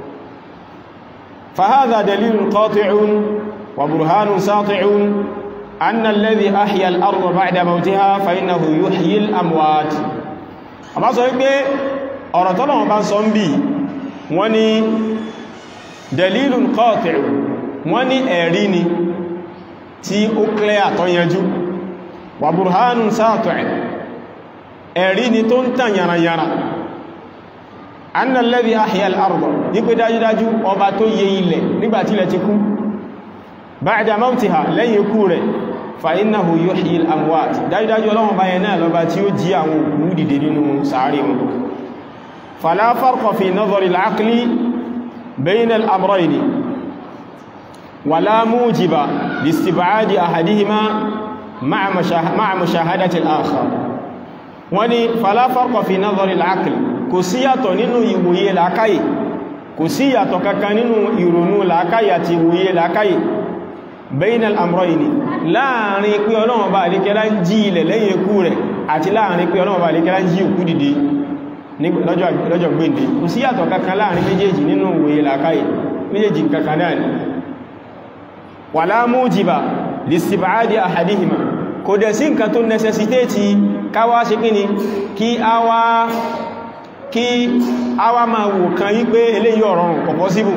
fahadha dalilun qati'un wa burhanun sati'un anna alladhi ahya al-ardha ba'da mawtiha fa innahu yuhyi al-amwat àbá sọ wípé ọ̀rọ̀ tọ́lọ̀ bá sọ ń bí wọ́n ni dalilun qati'un wọ́n ni ẹ̀rí ni tí ó clear tó yanjú wà burhanun sátọ̀ ẹ̀rí ni tó ń tàn yàrá anna alladhi ahya al-ardh ní pé dájúdájú ọba tó yẹ ilẹ̀ nígbàtí ilẹ̀ ti kú ba'da mawtiha lẹ́yìn ikú rẹ̀ fa innahu yuhyi al-amwat dájúdájú ọlọ́wọ́n báyẹn náà lọ́ba tí ó jí àwọn òkú dìde nínú sàárì wọn fala farqa fi nadhari al-aqli bayna al-amrayni wala mujiba li-istib'adi ahadihima ma'a mushahadati al-akhar wọ́n ni fala farqa fi nadhari al-aqli kò sí yàtọ̀ nínú ìwòye làákàyè kò sí yàtọ̀ kankan nínú ìrònú làákàyè àti ìwòye làákàyè bayna al-amrayni láàrin pé Ọlọ́run bá àríkẹ́lá ń jí ilẹ̀ lẹ́yìn ikú rẹ̀ àti láàrin pé Ọlọ́run bá àríkẹ́lá ń jí òkú dìde lọ́jọ́ gbéǹde kò sí yàtọ̀ kankan láàrin méjèèjì nínú ìwòye làákàyè méjèèjì kankan náà ni wala mujiba listib'adi ahadihima kò dẹ̀ sí nǹkan tó necessitate káwá ṣe kí ni kí a wá kí a wá máa wò kan yí pé eléyìí ọ̀rọ̀rùn kò possible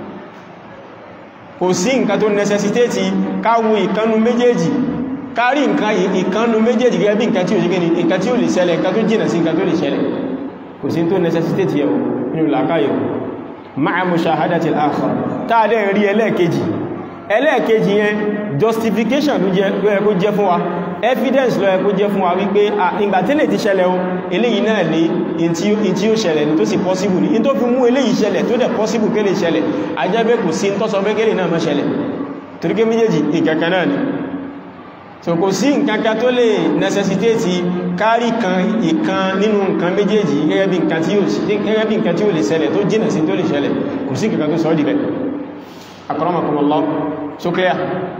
kò sí nǹkan tó necessitate káwo ìkanu méjèèjì kárí nǹkan ìkanu méjèèjì gẹ́gẹ́ bí nǹkan tí ó ṣe gẹ́ni nǹkan tí ó lè ṣẹlẹ̀ nǹkan tó jìnà sí nǹkan tó lè ṣẹlẹ̀ kò sí tó necessitate yẹ̀ nínú làkáyọ̀ ma'a mushahadati al-akhar táàdẹ̀ rí ẹlẹ́ẹ̀kejì ẹlẹ́ẹ̀kejì yẹn justification ló yẹ kó jẹ́ fún wa evidence ló yẹ kó jẹ́ fún wa wípé ìgbà tẹ́lẹ̀ ti ṣẹlẹ̀ o eléyìí náà ní in tí ó ṣẹlẹ̀ ní tó sì possible ní in tó fi mú eléyìí ṣẹlẹ̀ tó dẹ̀ possible kélé ṣẹlẹ̀ ajẹ́bẹ́ kò sí tó sọ pé kélé náà má ṣẹlẹ̀ toríké méjèèjì ìkankan náà ni so kò sí nǹkankan tó lè necessitate kárí kan ìkan nínú nǹkan méjèèjì gẹ́gẹ́ bí nǹkan tí ó lè ṣẹlẹ̀ tó jìnà sí tó lè ṣẹlẹ̀ kò sí nǹkan tó sọ dìbẹ̀ akramakumullah so clear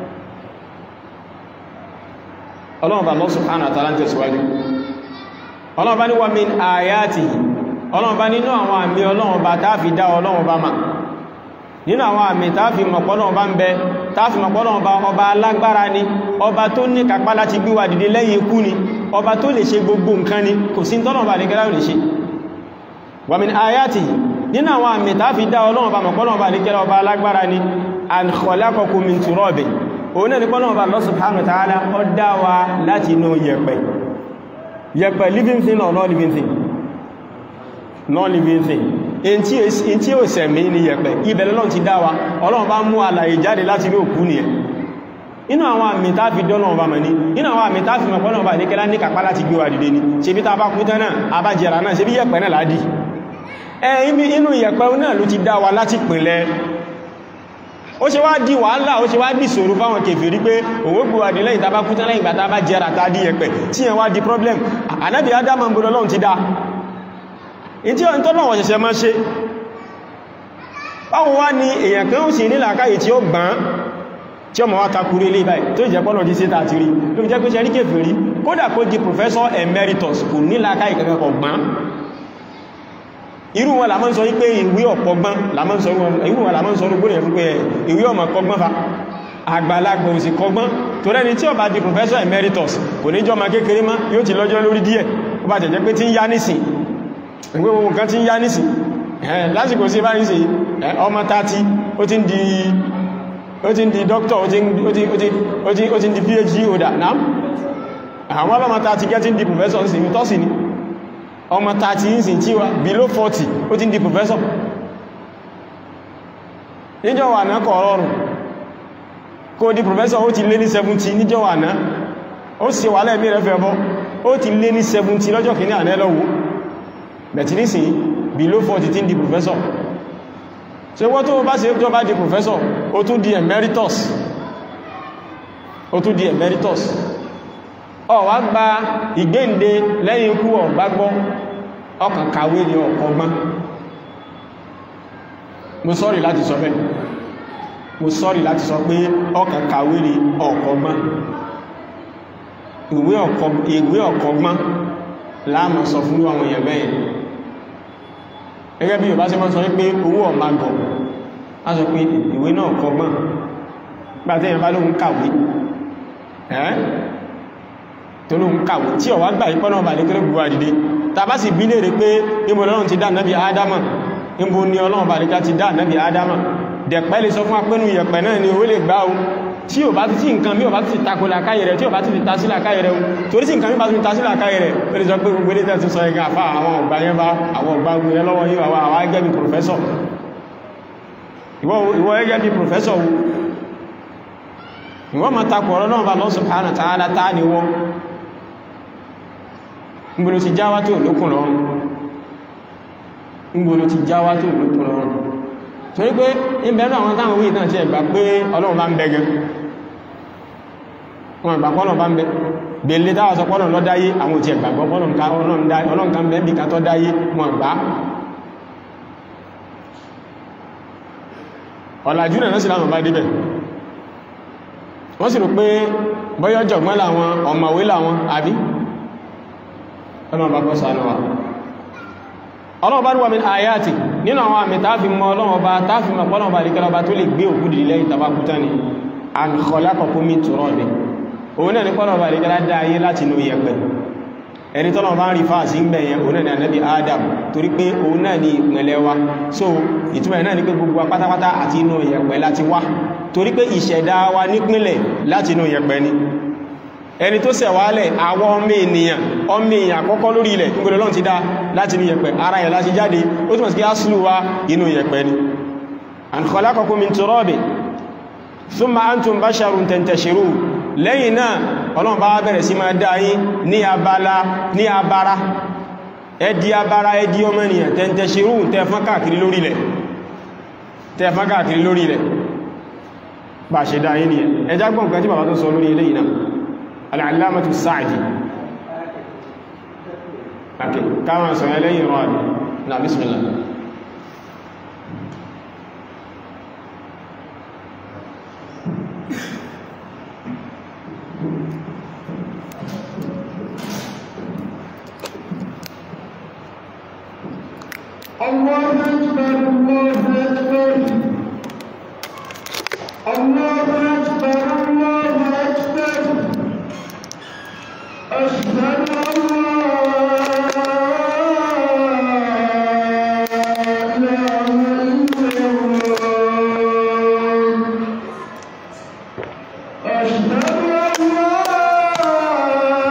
ọlọ́run bá Allah subhanahu wa ta'ala tẹ̀síwájú ọlọ́run bá ní wa min ayatihi ọlọ́run bá nínú àwọn àmì ọlọ́run bá táàfi dá ọlọ́run bá ma nínú àwọn àmì táàfi mọ̀pọ̀lọ́run bá ń bẹ táàfi mọ̀pọ̀lọ́run bá ọba alágbára ni ọba tó ní kápá láti gbé wa dìde lẹ́yìn ikú ni ọba tó lè ṣe gbogbo nǹkan ni kò sí tọ́lọ́run bá lè gẹ́lá lè ṣe wa min ayatihi nínú àwọn àmì táàfi dá ọlọ́run bá mọ̀pọ̀lọ́run bá lè gẹ́lá ọba alágbára ni an khalaqakum min turabin òun náà ní pọ́nà ọba Allah subhanahu wa ta'ala ó dá wa láti inú yẹ̀pẹ̀ yẹ̀pẹ̀ living thing or non-living thing non-living thing in tí ó sẹ̀mí ní yẹ̀pẹ̀ ibẹ̀ lọ́lọ́run ti dá wa Ọlọ́run bá mú alàyè jáde láti inú òkú nìyẹn inú àwọn àmì tá fi dọ́nà ọba mọ̀ ní inú àwọn àmì tá fi mọ̀ pọ́nà ọba ìdíkẹ́lá ní kàpá láti gbé wa dìde ni ṣe bí ta bá kú tán náà abájẹ̀rà náà ṣe bí yẹ̀pẹ̀ náà ládì ẹ inú yẹ̀pẹ̀ náà ló ti dá wa láti pìnlẹ̀ ó ṣe wá di wàhálà ó ṣe wá di ṣòro fáwọn kèfèrí pé òun gbò wàdí lẹ́yìn tàbá kú tán lẹ́yìn gbàtà bá jẹ́ra ta dí ẹ̀pẹ̀ tí yẹn wá di problem ànábì Ádámù ń bọ́lọ́ lọ́n ti dá in tí ọ̀n tọ́lọ̀ wọ̀ṣẹ̀ṣẹ̀ máa ṣe báwo wá ní èèyàn kan ó sì ní làákàyè tí ó gbọ́n tí ọmọ wá takúrú ilé báyìí tó jẹ́ pọ́lọ̀ di síta àti rí ló fi jẹ́ pé ṣe rí kèfèrí kódà kó di professor emeritus kò ní làákàyè kankan kọ̀ gbọ́n irú wọn làmọ́ sọ wípé ìwé ọ̀pọ̀gbọ́n làmọ́ sọ irú wọn làmọ́ sọ rúgbónà fún pé ìwé ọmọ kọgbọ́n fa àgbàlagbà òsì kọgbọ́n tó rẹni tí ó bá di professor emeritus kò ní jọ ma kékeré má yóò ti lọ́jọ́ lórí díẹ̀ ó bá jẹ́jẹ́ pé tí ń yá nìsìn ìwé ohun kan tí ń yá nìsìn lásìkò sí bá nìsìn ọmọ tàti ó ti ń di ó ti ń di doctor ó ti ń di phd holder náà àwọn ọlọ́mọ tàti gẹ́ ti ń di professor sí tọ́sí ni ọmọ 30 ìsìn tí wà below 40 ó ti ń di professor níjọ́ wà náà kọ̀ ọ̀rọ̀rùn kó di professor ó ti lé ní 70 níjọ́ wà náà ó sì wà lẹ́ẹ̀mí rẹ̀ fẹ́ bọ́ ó ti lé ní 70 lọ́jọ́ kìíní àná lọ́wọ́ bẹ̀tì nísìn below 40 tí ń di professor ṣe wọ́n tó bá ṣe tó bá di professor ó tún di emeritus ó tún di emeritus ọ wá gba ìgbéǹde lẹ́yìn ikú ọ̀gbá gbọ́ ọkàn kàwé ní ọ̀kọ̀gbọ́n mo sọ́rì láti sọ bẹ́ẹ̀ mo sọ́rì láti sọ pé ọkàn kàwé ní ọ̀kọ̀gbọ́n ìwé ọ̀kọ̀gbọ́n láàmà sọ fún àwọn èèyàn bẹ́ẹ̀ gẹ́gẹ́ bí Yorùbá ṣe máa sọ pé owó ọ̀magọ̀ a sọ pé ìwé náà kọgbọ́n gbàtẹ́yàn bá lóhun kàwé ẹ́ tó ló ń kàwé tí ọ̀wá gbà ipọ́ náà bà ní kéré gbogbo àdìdé tàbá sì bí léèrè pé ìmọ̀ ọlọ́run ti dá náàbí ádámà ìbò ní ọlọ́run bà níká ti dá náàbí ádámà dẹ̀pẹ́ lè sọ fún apẹ́nu yẹ̀pẹ̀ náà ni owó lè gbá o tí ò bá ti tí nǹkan mí ò bá ti takò làkáyẹ̀ rẹ̀ tí ò bá ti ta sí làkáyẹ̀ rẹ̀ torí tí nǹkan mí bá ti ta sí làkáyẹ̀ rẹ̀ ó lè sọ pé gbogbo ilé tẹ́sí sọ ẹgbẹ́ àfá àwọn ọ̀gbà yẹn bá àwọn ọ̀gbà gbìyàn lọ́wọ́ yíò àwọn àwọn ẹgẹ́ bí pòfẹ́sọ̀ ìwọ ẹgẹ́ bí pòfẹ́sọ̀ wo ìwọ ma takò ọ̀rọ̀ náà bá lọ́ subhanahu ta'ala tá ni wọ́n ngbolo ti jáwá tó lókùn lọ́rùn ngbolo ti jáwá tó lókùn lọ́rùn torí pé ìbẹ̀rẹ̀ àwọn táwọn wí náà ti ẹ̀gbà pé ọlọ́run bá ń bẹ gan wọn ìgbà pọ́lọ̀ bá ń bẹ bèèlé dáwà sọ pọ́lọ̀ lọ dáyé àwọn òtí ẹ̀gbàgbọ́ ọlọ́run kan bẹ́ẹ̀bì kan tọ́ dáyé wọn gbá ọ̀làjú náà sí láwọn bá débẹ̀ wọ́n sì rò pé bọ́yọ́ jọ̀gbọ́n láwọn ọ̀mọ̀wé láwọn àbí ọlọ́run bá kọ́ sánú wa ọlọ́run bá ní wàmí àyàtì nínú àwọn àmì tààfi mọ́ ọlọ́run ọba tààfi mọ́ ọlọ́run ọba àríkẹ́lọ́ ọba tó lè gbé òkú dìde lẹ́yìn tàbákútá ni an khalaqakum min turabin òun náà ní pọ́lọ̀ ọba àríkẹ́lá dá ayé láti inú yẹ̀pẹ̀ ẹni tọ́lọ̀ bá ń rí fáà sí ń bẹ̀yẹn òun náà ni ànábì Adam torí pé òun náà ni ìpìnlẹ̀ wa so ìtumọ̀ náà ni pé gbogbo pátápátá àti inú yẹ̀pẹ̀ láti wá torí pé ìṣẹ̀dá wa nípìnlẹ̀ láti inú yẹ̀pẹ̀ ni ẹni tó ṣẹ̀wálẹ̀ àwọn ọmọ ènìyàn ọmọ èèyàn àkọ́kọ́ lórí ilẹ̀ nígbèrè lọ́n ti dá láti inú yẹ̀pẹ̀ ara yẹ̀ láti jáde ó túnmọ̀ sí kí aslu wa inú yẹ̀pẹ̀ ni an khalaqakum min turabin thumma antum basharun tantashirun lẹ́yìn náà ọlọ́run bá bẹ̀rẹ̀ sí máa dá yín ní abala ní abara ẹdí abara ẹdí ọmọ ènìyàn tantashirun tẹ́fán káàkiri lórí ilẹ̀ tẹ́fán káàkiri lórí ilẹ̀ bá ṣe dá yín ni ẹjá gbọ́n nǹkan tí bàbá tó sọ lórí ilé yìí náà al'alamatu sa'adi okay káwọn sọ ẹlẹ́yìn rọ́ àbí na bismillah
الله أكبر الله أكبر الله أكبر الله أكبر أشهد أن لا إله إلا الله أشهد أن لا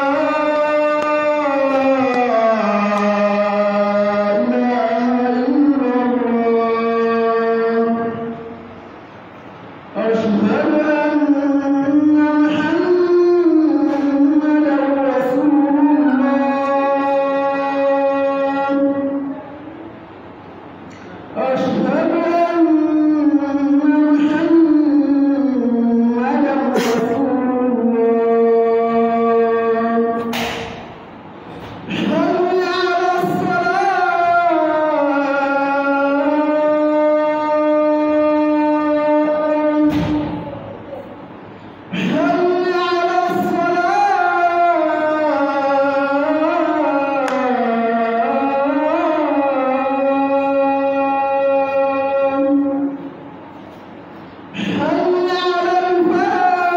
إله إلا الله أشهد أن محمدا رسول الله أشهد أن محمدا رسول الله حي على الصلاة حي على الصلاة حي على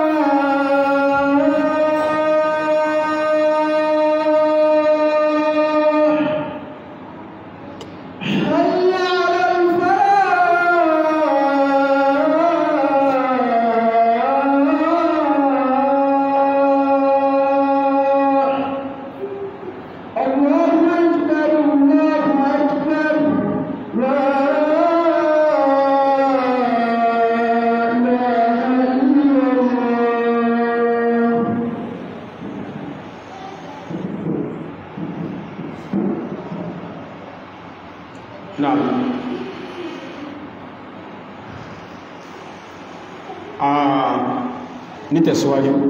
الفلاح حي على الفلاح الله أكبر الله أكبر لا إله إلا الله
náà a nítẹ̀síwájú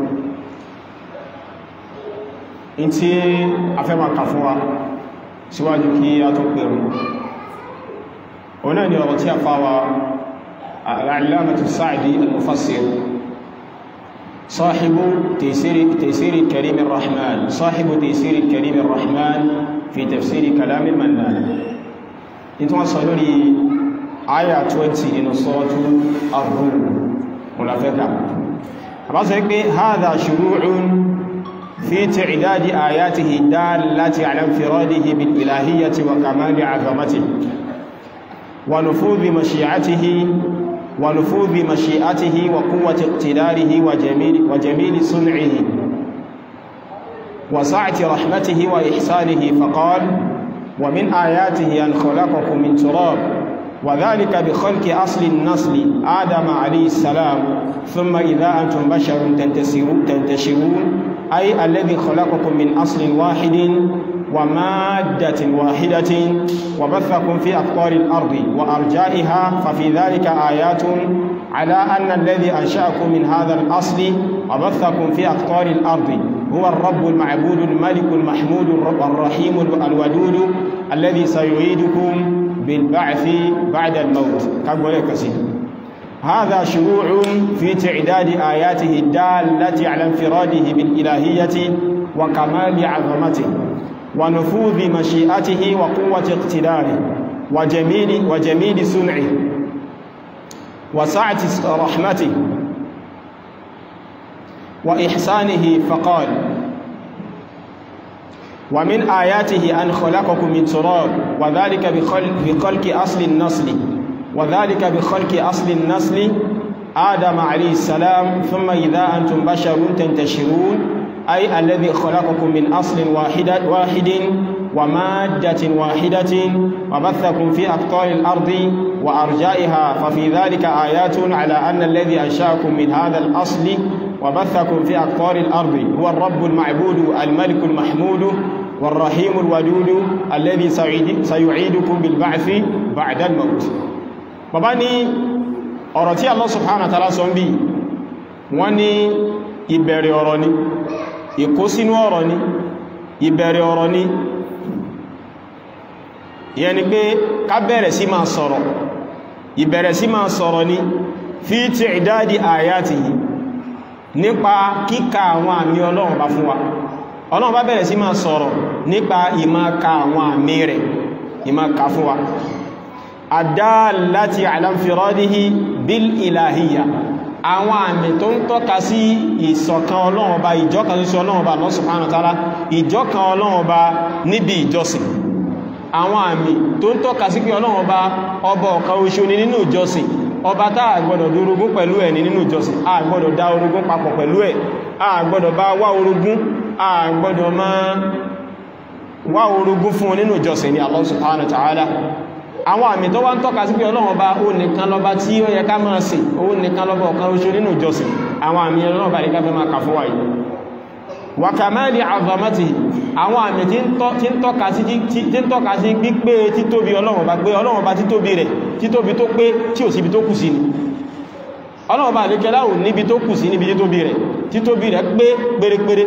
in tí a fẹ́ ma kà fún wa síwájú kí a tó pẹ̀rù ọ̀nà ni ọ̀rọ̀ tí a fáwa al'alamatu sa'adi al-mufassir صاحب تيسير تيسير كريم الرحمن صاحب تيسير كريم الرحمن في تفسير كلام المنان nítorí wọ́n sọ lórí àyà 20 inú sọ́ọ̀tú ar-Rum mùlàfẹ́kà àbá sọ pé hadha shuru'un fi ta'dadi ayatihi dallati ala infiradihi bil ilahiyyati wa kamali 'azamatihi wa nufudhi mashi'atihi ونفوذ مشيئته وقوة اقتداره وجميل, وجميل صنعه وسعة رحمته وإحسانه فقال ومن آياته أن خلقكم من تراب وذلك بخلق أصل النسل آدم عليه السلام ثم إذا أنتم بشر تنتشرون, تنتشرون أي الذي خلقكم من أصل واحد ومادة واحدة وبثكم في أقطار الأرض وأرجائها ففي ذلك آيات على أن الذي أنشأكم من هذا الأصل وبثكم في أقطار الأرض هو الرب المعبود الملك المحمود الرحيم الودود الذي سيعيدكم بالبعث بعد الموت كما كثير هذا شروع في تعداد آياته الدالة على انفراده بالإلهية وكمال عظمته ونفوذ مشيئته وقوة اقتداره وجميل, وجميل صنعه وسعة رحمته وإحسانه فقال ومن آياته أن خلقكم من تراب وذلك بخلق, بخلق أصل النسل وذلك بخلق أصل النسل آدم عليه السلام ثم إذا أنتم بشر تنتشرون أي الذي خلقكم من أصل واحد, واحد ومادة واحدة وبثكم في أقطار الأرض وأرجائها ففي ذلك آيات على أن الذي أنشأكم من هذا الأصل وبثكم في أقطار الأرض هو الرب المعبود الملك المحمود والرحيم الودود الذي سيعيدكم بالبعث بعد الموت bàbá ní ọ̀rọ̀ tí Allah subhanahu wa ta'ala sọ ń bí wọ́n ní ìbẹ̀rẹ̀ ọ̀rọ̀ ni ìkó sínú ọ̀rọ̀ ni ìbẹ̀rẹ̀ ọ̀rọ̀ ni ìyẹn ni pé ká bẹ̀rẹ̀ sí máa sọ̀rọ̀ ìbẹ̀rẹ̀ sí máa sọ̀rọ̀ ni fi ti'dadi ayatihi nípa kíkà àwọn àmì ọlọ́run bá fún wa ọlọ́run bá bẹ̀rẹ̀ sí máa sọ̀rọ̀ nípa ìmá ka àwọn àmì rẹ̀ ìmá ka fún wa àdáàláti àlàmfìrọ́díhì bil ìlàhíyà àwọn àmì tó ń tọ́ka sí ìṣọ̀kan ọlọ́run ọba ìjọkan ṣoṣo ọlọ́run ọba Allah subhanahu wa ta'ala ìjọkan ọlọ́run ọba níbi ìjọsìn àwọn àmì tó ń tọ́ka sí pé ọlọ́run ọba ọba ọ̀kan oṣù ni nínú ìjọsìn ọba tá a gbọ́dọ̀ dorogún pẹ̀lú ẹ̀ ní nínú ìjọsìn a gbọ́dọ̀ dá orogún papọ̀ pẹ̀lú ẹ̀ a gbọ́dọ̀ bá wá orogún a gbọ́dọ̀ máa wá orogún fún nínú ìjọsìn ni Allah subhanahu wa ta'ala àwọn àmì tó wá ń tọ́ka sí pé ọlọ́run ọba ó nìkan lọ́ba tí ó yẹ ká máa sìn ó nìkan lọ́ba ọ̀kan oṣù nínú ìjọsìn àwọn àmì ọlọ́run ọba nìkan fẹ́ máa kà fún wa yìí wa kamali azamati àwọn àmì tí ń tọ́ka sí pípé títóbi ọlọ́run ọba pé ọlọ́run ọba títóbi rẹ̀ títóbi tó pé tí ò síbi tó kù sí ni ọlọ́run ọba àlékẹ́ láhùn níbi tó kù sí níbi títóbi rẹ̀ títóbi rẹ̀ pé pérépéré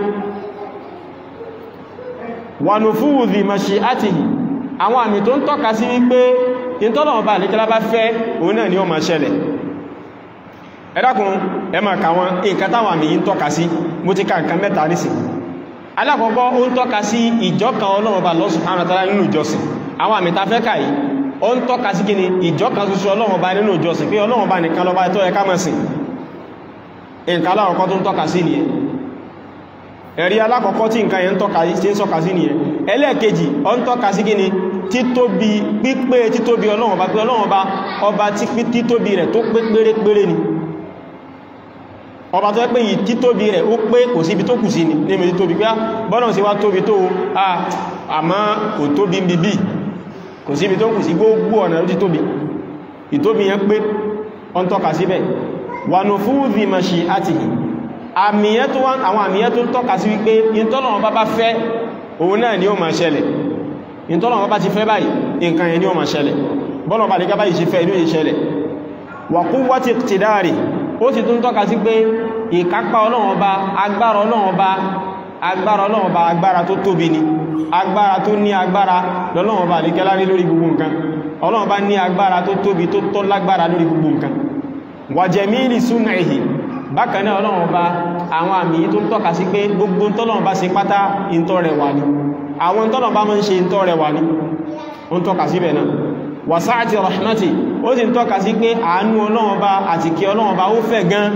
wa nufudhi mashi'atihi àwọn àmì tó ń tọ́ka sí wípé ìtọ́lọ̀wọ̀n bá àlékẹ́lá bá fẹ́ òun náà ni ó máa ṣẹlẹ̀ ẹ dákun ẹ máa kà wọn nǹkan táwọn àmì yìí ń tọ́ka sí mo ti ka nǹkan mẹ́ta nísìn alákọ̀ọ́kọ́ ó ń tọ́ka sí ìjọkan Ọlọ́run bá Allah subhanahu wa ta'ala nínú ìjọsìn àwọn àmì ta fẹ́ kà yìí ó ń tọ́ka sí kíni ìjọkan ṣoṣo Ọlọ́run bá nínú ìjọsìn pé Ọlọ́run bá nìkan lọ́ba tó yẹ ká máa sìn nǹkan alákọ̀ọ́kọ́ tó ń tọ́ka sí nìyẹn ẹ̀rí alákọ̀ọ́kọ́ tí nǹkan yẹn ń tọ́ka sí nìyẹn ẹlẹ́ẹ̀kejì ọ ń tọ́ka sí kíni títóbi pípé títóbi ọlọ́run bá pé ọlọ́run bá ọba títóbi rẹ̀ tó pé pérépéré ni ọba tó pé yìí títóbi rẹ̀ ó pé kò síbi tó kù sí ni ní méjì tóbi pé bọ́nà sí wá tóbi tó àmá kò tóbi bíbí kò síbi tó kù sí gbogbo ọ̀nà ló ti tóbi ìtóbi yẹn pé ọ ń tọ́ka síbẹ̀ wà nù fúdhi mashi'atihi àmìyẹ́ tó wá àwọn àmìyẹ́ tó ń tọ́ka sí wípé ìtọ́lọ̀wọ́n bá bá fẹ́ òun náà ni ó máa ṣẹlẹ̀ ìtọ́lọ̀wọ́n bá ti fẹ́ báyìí nǹkan yẹn ni ó máa ṣẹlẹ̀ bọ́lọ̀ bá lè gábáyìí ṣe fẹ́ inú ìṣẹlẹ̀ wa quwwati iqtidari ó sì tún tọ́ka sí pé ìkápá Ọlọ́run Ọba agbára Ọlọ́run Ọba agbára Ọlọ́run Ọba agbára tó tóbi ni agbára tó ní agbára lọ́lọ́run Ọba lè kẹ́lá lórí gbogbo nǹkan Ọlọ́run Ọba ní agbára tó tóbi tó tọ́ lágbára lórí gbogbo nǹkan wa jamili sun'ihi bákan náà Ọlọ́run Ọba àwọn àmì tó ń tọ́ka sí pé gbogbo tọ́lọ́run bá ṣe pátá ìntọ́ rẹ̀ wà ní àwọn tọ́lọ́run bá máa ń ṣe ìntọ́ rẹ̀ wà ní ó ń tọ́ka síbẹ̀ náà wàsáàtì rahmati ó sì ń tọ́ka sí pé àánú Ọlọ́run Ọba àti kí Ọlọ́run Ọba ó fẹ̀ gan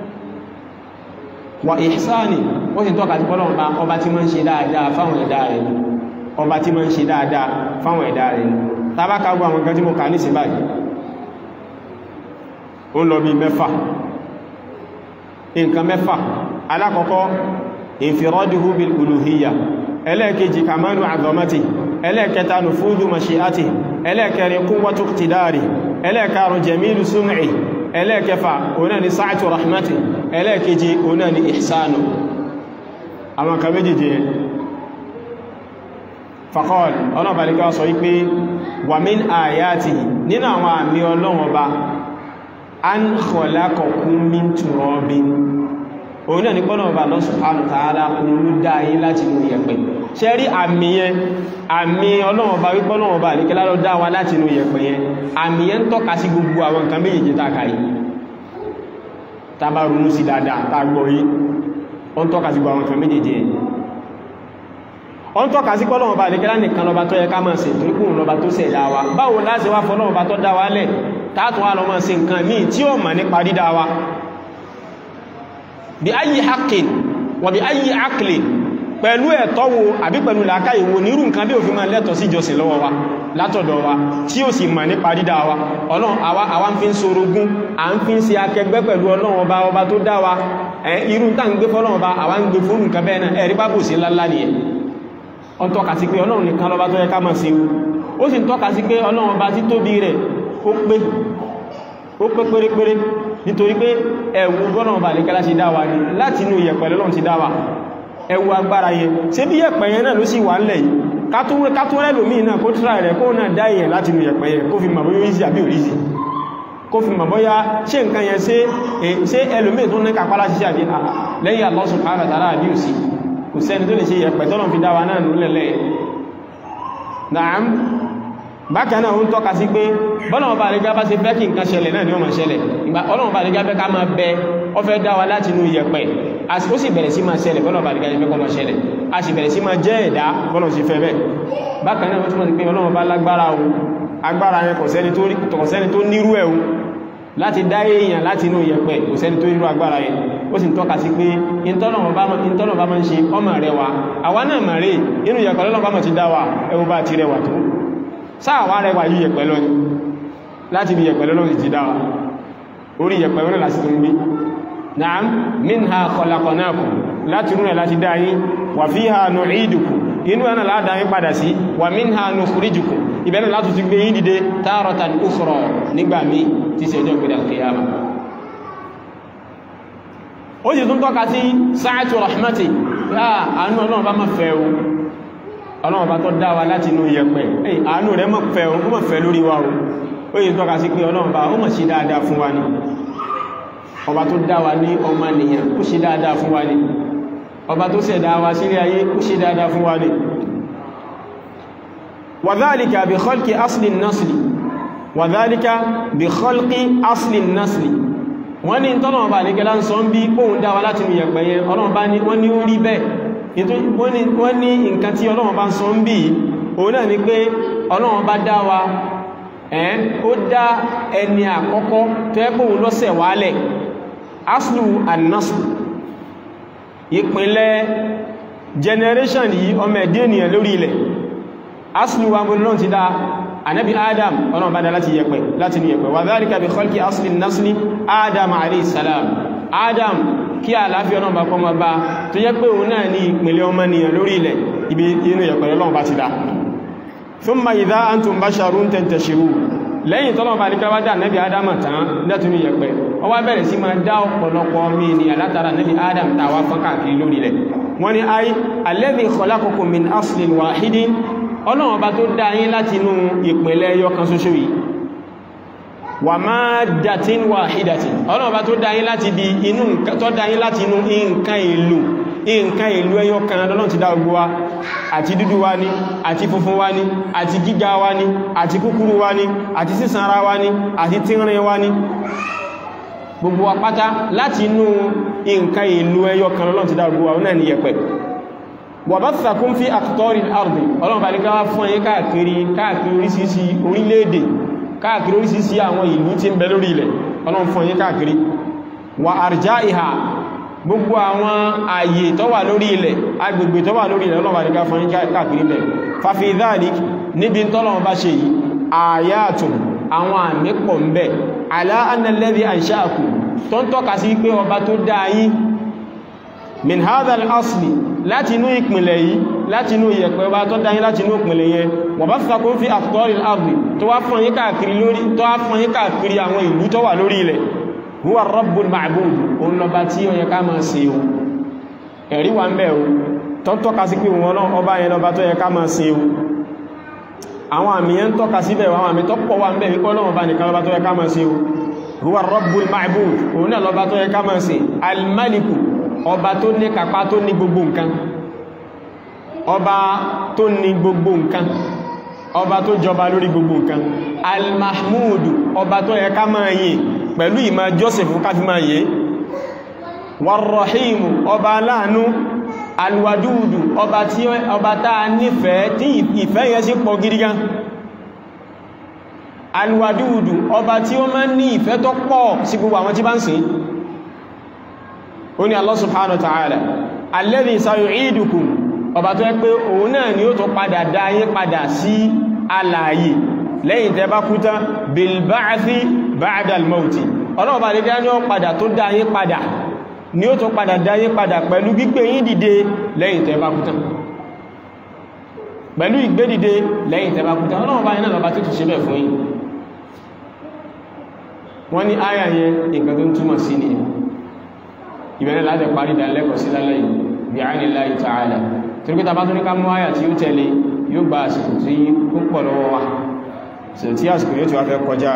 wà ihsani ó sì ń tọ́ka sí Ọlọ́run Ọba ọba tí máa ń ṣe dáadáa fáwọn ẹ̀dá rẹ̀ ni ọba tí máa ń ṣe dáadáa fáwọn ẹ̀dá rẹ̀ ni tàbákàgbọ́ àwọn nǹkan tí mo kà ní sí báyìí ó ń lọ bí mẹ́fà nǹkan mẹ́fà alákọ̀ọ́kọ́ infiraduhu bil uluhiyya ẹlẹ́ẹ̀kejì kamalu azamati ẹlẹ́ẹ̀kẹta nufudu mashi'ati ẹlẹ́ẹ̀kẹrin quwwatu iqtidari ẹlẹ́ẹ̀karùn jamilu sum'i ẹlẹ́ẹ̀kẹfà ọ̀nà ni sa'atu rahmati ẹlẹ́ẹ̀keje ọ̀nà ni ihsanu àwọn kan méjèèjì yẹn faqal ọ̀nà balika sọ wípé wa min ayatihi nínú àwọn àmì Ọlọ́run Ọba an khalaqakum min turabin òun náà ní pọ́nà ọba Allah subhanahu wa ta'ala òun ló dá yín láti inú yẹ̀pẹ̀ ṣe rí àmì yẹn àmì Ọlọ́run ọba wípọ́ Ọlọ́run ọba àríkẹ́lá ló dá wa láti inú yẹ̀pẹ̀ yẹn àmì yẹn ń tọ́ka sí gbogbo àwọn nǹkan méjèèjì tàkà yìí tàbá ronú sí dáadáa tàgbọ́ yìí ó ń tọ́ka sí gbogbo àwọn nǹkan méjèèjì yẹn ó ń tọ́ka sí pọ́nà ọba àríkẹ́lá nìkan lọba tó yẹ ká máa ṣe torí kùn lọba tó ṣẹ̀dá wa báwo láti wá fọ́nà ọba tó dá wa lẹ̀ táàtùn wa lọ máa ṣe nǹkan míì tí ó mọ̀ nípa dídá wa bí ayi haqqin wà bí ayi aqlin pẹ̀lú ẹ̀tọ́ wo àbí pẹ̀lú làákàyè wo nírú nǹkan bí òfin máa lẹ́tọ̀ sí ìjọsìn lọ́wọ́ wa látọ̀dọ̀ wa tí ó sì mọ̀ nípa dídá wa ọlọ́run àwa àwa ń fi ń sorogún à ń fi ń ṣe akẹgbẹ́ pẹ̀lú ọlọ́run ọba ọba tó dá wa ẹ̀ irú tá ń gbé fọ́lọ́run ọba àwa ń gbé fún nǹkan bẹ́ẹ̀ náà ẹ̀rí bá bò sí ńláńlá nìyẹn ó ń tọ́ka sí pé ọlọ́run nìkan lọ́ba tó yẹ ká máa ṣe ó sì ń tọ́ka sí pé ọlọ́run ọba títóbi rẹ̀ ó pé ó pé pérépéré nítorí pé ẹ̀wù gbọ́nà ọba àlékẹ́lá ṣe dáwà ní láti inú ìyẹ̀pẹ̀ lọ́nà ti dáwà ẹ̀wù agbára yẹn ṣe bí yẹ̀pẹ̀ yẹn náà ló sì wà ńlẹ̀ yìí kátúrẹ́ lómi náà kó tíra rẹ̀ kó náà dá èèyàn láti inú ìyẹ̀pẹ̀ yẹn kó fi mọ̀ bóyá ìsì àbí òrísì kó fi mọ̀ bóyá ṣe nǹkan yẹn ṣe ẹlòmí tó ní kápálá ṣiṣẹ́ àbí lẹ́yìn Allah subhanahu wa ta'ala àbí òsì kò sẹ́ni tó lè ṣe ìyẹ̀pẹ̀ tọ́lọ̀ fi dáwà náà nílẹ̀ Naam bákan náà ń tọ́ka sí pé bọ́lọ̀wọ́ bá àrígá bá ṣe fẹ́ kí nǹkan ṣẹlẹ̀ náà ni ó máa ṣẹlẹ̀ ìgbà ọlọ́wọ́ bá àrígá fẹ́ ká máa bẹ ọ fẹ́ dá wa láti inú iyẹ̀pẹ̀ ó sì bẹ̀rẹ̀ sí máa ṣẹlẹ̀ bọ́lọ̀wọ́ bá àrígá fẹ́ kọ́ máa ṣẹlẹ̀ a sì bẹ̀rẹ̀ sí máa jẹ́ ẹ̀dá bọ́lọ̀ sí fẹ́ bẹ́ẹ̀ bákan náà túnmọ̀ sí pé ọlọ́wọ́ bá lágbára o agbára yẹn kò sẹ́ni tó nírú ẹ̀ o láti dá èèyàn láti inú iyẹ̀pẹ̀ kò sẹ́ni tó nírú agbára yẹn ó sì ń tọ́ka sí pé ìtọ́lọ̀wọ́ bá máa ń ṣe ọmọ rẹ̀ wa àwa náà mà rè inú iyẹ̀pẹ̀ lọ́lọ́ bá máa ti dá wa ẹwọ bá ti rẹwà tó sáàwà rẹ̀ wà yí yẹ̀pẹ̀ lọ láti bí yẹ̀pẹ̀ lọ́nà ti dáwà orí yẹ̀pẹ̀ wọ́n láti tó ń gbé na'am minha khalaqnakum láti rúnẹ̀ láti dáyí wa fiha nu'idukum inú ẹ̀nà ládáyí padà sí wa minha nukhrijukum ibẹ̀nà láti ti gbé yín dìde taratan ukhra nígbà mí tí ṣe ọjọ́ ìgbẹ̀dẹ̀ al-qiyama ó sì tún tọ́ka sí sa'atu rahmati àánú ọlọ́run bá má fẹ́ o ọlọ́run bá tó dá wa láti inú yẹ̀pẹ̀ èyí àánú rẹ̀ mọ̀ fẹ́ o mọ̀ fẹ́ lórí wa o ó yìí tọ́ka sí pé ọlọ́run bá ó mọ̀ sí dáadáa fún wa ní ọba tó dá wa ní ọmọ nìyàn ó sí dáadáa fún wa ní ọba tó ṣẹ̀dá wa sílé ayé ó sí dáadáa fún wa ní wàdálìkà bí khalqi asli nasli wàdálìkà bí khalqi asli nasli wọ́n ní tọ́lọ̀wọ̀n bá ní gẹ́lá ń sọ ń bí kóhun dá wa láti inú yẹ̀pẹ̀ yẹn ọlọ́run bá ní wọ́n ní ó rí bẹ́ẹ̀ wọ́n ní nǹkan tí ọlọ́run bá ń sọ ń bí òun náà ni pé ọlọ́run bá dá wa ẹ́n ó dá ẹni àkọ́kọ́ tó ẹ́kùn lọ́sẹ̀ wálẹ̀ aslu annasu ìpínlẹ̀ generation yìí ọmọ ẹ̀dẹ́ ènìyàn lórí ilẹ̀ aslu wa bó lọ́n ti dá anabi adam ọlọ́run bá dá láti yẹ̀pẹ̀ láti ní yẹ̀pẹ̀ wa dhalika bi khalqi asli nasli adam alayhi salam adam kí àlàáfíà náà bá kọ́ ma bá tó jẹ́ pé òun náà ní ìpínlẹ̀ ọmọnìyàn lórí ilẹ̀ ibi inú yẹ̀pẹ̀lẹ̀ Ọlọ́run bá ti dá thumma idha antum basharun tantashiru lẹ́yìn tọ́lọ̀ bá ní ká wá dá nẹ́bí adam tán lẹ́tùnú yẹ̀pẹ̀ ó wá bẹ̀rẹ̀ sí máa dá ọ̀pọ̀lọpọ̀ ọmọ ènìyàn látara nẹ́bí adam tàwa fọ́n káàkiri lórí ilẹ̀ wọ́n ní ay alladhi khalaqakum min aslin wahidin Ọlọ́run bá tó dá yín láti inú ìpínlẹ̀ ẹyọ kan ṣoṣo yìí wà máa dàtín wà hídàtí ọlọ́run bá tó dáyín láti di inú tó dáyín láti inú nǹkan èlò nǹkan èlò ẹyọ kan lọ́lọ́run ti dá gbogbo wa àti dúdú wa ní àti funfun wa ní àti gíga wa ní àti kúkúrú wa ní àti sísanra wa ní àti tínrín wa ní gbogbo wa pátá láti inú nǹkan èlò ẹyọ kan lọ́lọ́run ti dá gbogbo wa náà ní yẹ̀pẹ̀ wa bathakum fi aqtaril ardi ọlọ́run bá ní ká wá fún ẹyẹ káàkiri káàkiri oríṣiríṣi orílẹ̀-èdè káàkiri orísìísí àwọn ìlú tí ń bẹ lórí ilẹ̀ ọlọ́run fún yín káàkiri wà àrjá ìhà gbogbo àwọn ààyè tó wà lórí ilẹ̀ agbègbè tó wà lórí ilẹ̀ ọlọ́run àríká fún yín káàkiri ilẹ̀ fàfi dhalik níbi tọ́lọ́run bá ṣe yìí àyàtùn àwọn àmì pọ̀ ń bẹ ala anna alladhi ansha'akum tó ń tọ́ka sí pé ọba tó dá yín min hadha al-asli láti inú ìpìnlẹ̀ yìí láti inú ìyẹ̀pẹ̀ ọba tó dá yín láti inú ìpìnlẹ̀ yẹn wa bathakum fi aqtaril ardi tó wá fún yín káàkiri lórí tó wá fún yín káàkiri àwọn ìlú tó wà lórí ilẹ̀ huwa rabbul ma'bud òun lọba tí ó yẹ ká máa ṣe o ẹ̀rí wà ń bẹ o tó ń tọ́ka sí pé wọn náà ọba yẹn lọba tó yẹ ká máa ṣe o àwọn àmì yẹn ń tọ́ka síbẹ̀ àwọn àmì tó pọ̀ wà ń bẹ wípé ọlọ́run bá nìkan lọba tó yẹ ká máa ṣe o huwa rabbul ma'bud òun náà lọba tó yẹ ká máa ṣe al-maliku ọba tó ní kápá tó ní gbogbo nǹkan ọba tó ní gbogbo nǹkan ọba tó jọba lórí gbogbo nǹkan al-mahmudu ọba tó yẹ ká máa yìn pẹ̀lú ìmá joseph káfí máa yẹ warrahimu ọba aláàánú alwadudu ọba tí ọba táa nífẹ̀ẹ́ tí ìfẹ́ yẹn sí pọ̀ gidi gan alwadudu ọba tí ó máa ní ìfẹ́ tó pọ̀ sí gbogbo àwọn tí bá ń sìn ó ní Allah subhanahu wa ta'ala alladhi sayu'idukum ọba tó yẹ pé òun náà ni ó tó padà dá yín padà sí alààyè lẹ́yìn tẹ́ bá kú tán bilba'athi ba'da al-mauti ọlọ́ọ̀bá lè dá ní ó padà tó dá yín padà ni ó tó padà dá yín padà pẹ̀lú gbígbé yín dìde lẹ́yìn tẹ́ bá kú tán pẹ̀lú ìgbé dìde lẹ́yìn tẹ́ bá kú tán ọlọ́ọ̀bá yín náà lọ́bá tó tún ṣe bẹ̀ fún yín wọ́n ní áyà yẹn nǹkan tó ń túmọ̀ sí ni ìbẹ̀rẹ̀ láti parí ìdánilẹ́kọ̀ọ́ sí lálẹ́ yìí bí àìníláì ta'ala torí pé tàbá tó ní ká mú áyà tí ó tẹ̀lé yóò gba àsìkò tí ó pọ̀ lọ́wọ́ wa so tí àsìkò yóò tí wá fẹ́ kọjá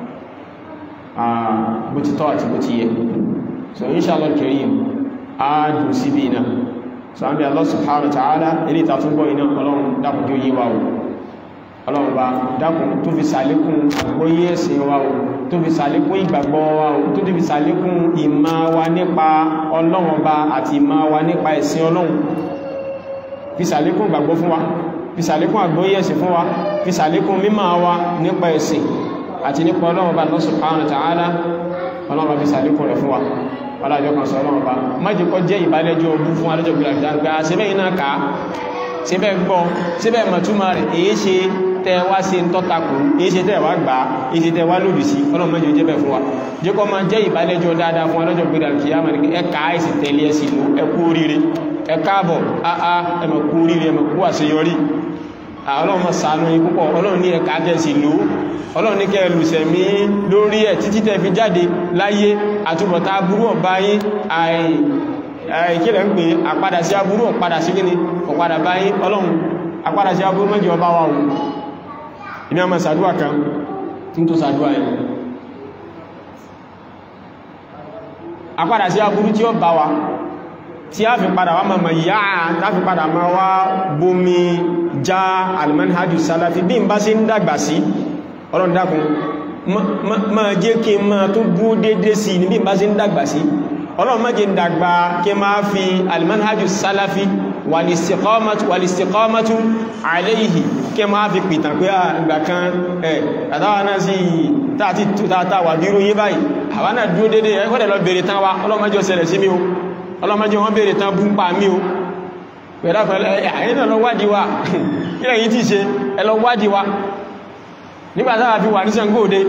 bó ti tọ́ àti bó ti yẹ so inshallah karim a dùn sí bí iná so an bí Allah subhanahu wa ta'ala ilé ìtàtúnbọ̀ iná ọlọ́run dákùn tí ó yí wa o ọlọ́run bá dákùn tó fi sàlékún àgbóyé ẹ̀sìn wa o tó fi sàlékún ìgbàgbọ́ wa o tó fi sàlékún ìmá wa nípa ọlọ́run ọba àti ìmá wa nípa ẹ̀sìn ọlọ́run fi sàlékún ìgbàgbọ́ fún wa fi sàlékún àgbóyé ẹ̀sìn fún wa fi sàlékún mímọ̀ wa nípa ẹ̀sìn àti nípa ọlọ́run bá Allah subhanahu wa ta'ala ọlọ́run fi sàlékún rẹ̀ fún wa ọlọ́jọ́ kan sọ ọlọ́run bá májèkọ́ jẹ́ ìbálẹ́jọ́ ọdún fún alẹ́jọ́ gbìyànjú síbẹ̀ iná ká síbẹ̀ gbọ́ síbẹ̀ mọ̀túnmà rẹ̀ èyí ṣe tẹ́ wá sí tọ́takù èyí ṣe tẹ́ wá gbà èyí ṣe tẹ́ wá lòdì sí ọlọ́run mẹ́jọ jẹ́ bẹ̀ fún wa jẹ́kọ́ máa jẹ́ ìbálẹ́jọ́ dáadáa fún alẹ́jọ́ gbìyànjú kìyàmà ní ẹka ẹ̀sì tẹ̀lé ẹ̀sì ló ẹkú oríire ẹ káàbọ̀ àà ẹmọ̀kú oríire ẹmọ̀kú àṣeyọrí ọlọ́run mọ̀ ṣàánú yín púpọ̀ ọlọ́run ní ẹ̀ka tẹ̀sì ló ọlọ́run ní kẹ́ lùsẹ̀mí lórí ẹ̀ títí tẹ́ fi jáde láyé àtúbọ̀tá burú ọ̀bá yín àìkílẹ̀ ń pè àpadà sí aburú ọ̀padà sí gíní ọ̀padà bá yín ọlọ́run àpadà sí aburú mẹ́jọ ọba wa ohun iná ma sàdúwà kan tí tó sàdúwà yìí àpadà sí aburú tí ó bá wa tí a fi padà wá mọ̀mọ̀ yáà láfi padà ma wá bómi já almanhajjú salafi bí n bá sí ń dàgbà sí ọlọ́run dákun ma jẹ́ kí n ma tó dúó dédé sí ní bí n bá sí ń dàgbà sí ọlọ́run má jẹ́ ń dàgbà kí ma fi almanhajjú salafi wàlìstíkọ́mọ́tú aléyìí kí ma fi pìtàn pé àgbà kan ẹ̀ àtàwà náà sí tààtì tààtàwà dúró yé báyìí àwọn náà dúró dédé ẹgbẹ́dẹ̀ lọ bèèrè tán wa ọlọ́run má jẹ́ ó ṣẹlẹ̀ sí mi o ọlọ́mọdé wọ́n bèèrè tán bú ń pa mí o pẹ̀lá pẹ̀lá ẹ̀yìn lọ wádìí wa ilẹ̀ yìí ti ṣe ẹlọ wádìí wa nígbàtá fi wà ní Ṣàngóòdé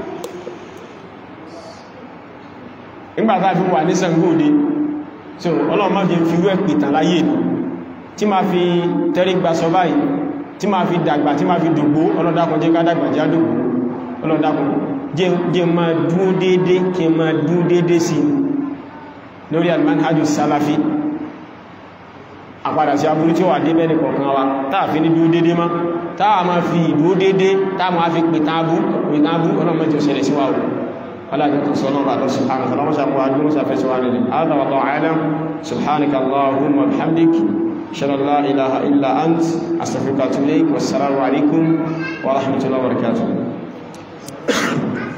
nígbàtá fi wà ní Ṣàngóòdé so ọlọ́mọdé fi wẹ́ pìtàn láyé tí ma fi tẹ́rí gba sọ báyìí tí ma fi dàgbà tí ma fi dògbó ọlọ́dàkùn jẹ́ ká dàgbà já dògbó ọlọ́dàkùn jẹ́ ma dúó déédé kí ma dúó déédé sí lórí almanhajjú salafi àpadà sí aburú tí ó wà dé bẹ́ẹ̀ nìkọ̀ọ̀kan wa táà fi ní dúó dédé má táà ma fi ìdúó dédé táà ma fi pìtàn abú pìtàn abú ọlọ́mọdé ṣẹlẹ̀ sí wa o alájọ́tún sọ náà bàtọ̀ subhanahu wa ta'ala mọ́sá mọ́ adúrú sáfẹ́ sí wa nílẹ̀ hādhā wallāhu a'lam subhanaka allahumma bihamdik ashhadu an lā ilāha illā ant astaghfiruka wa atubu ilayk wassalamu alaykum wa rahmatullahi wa barakatuh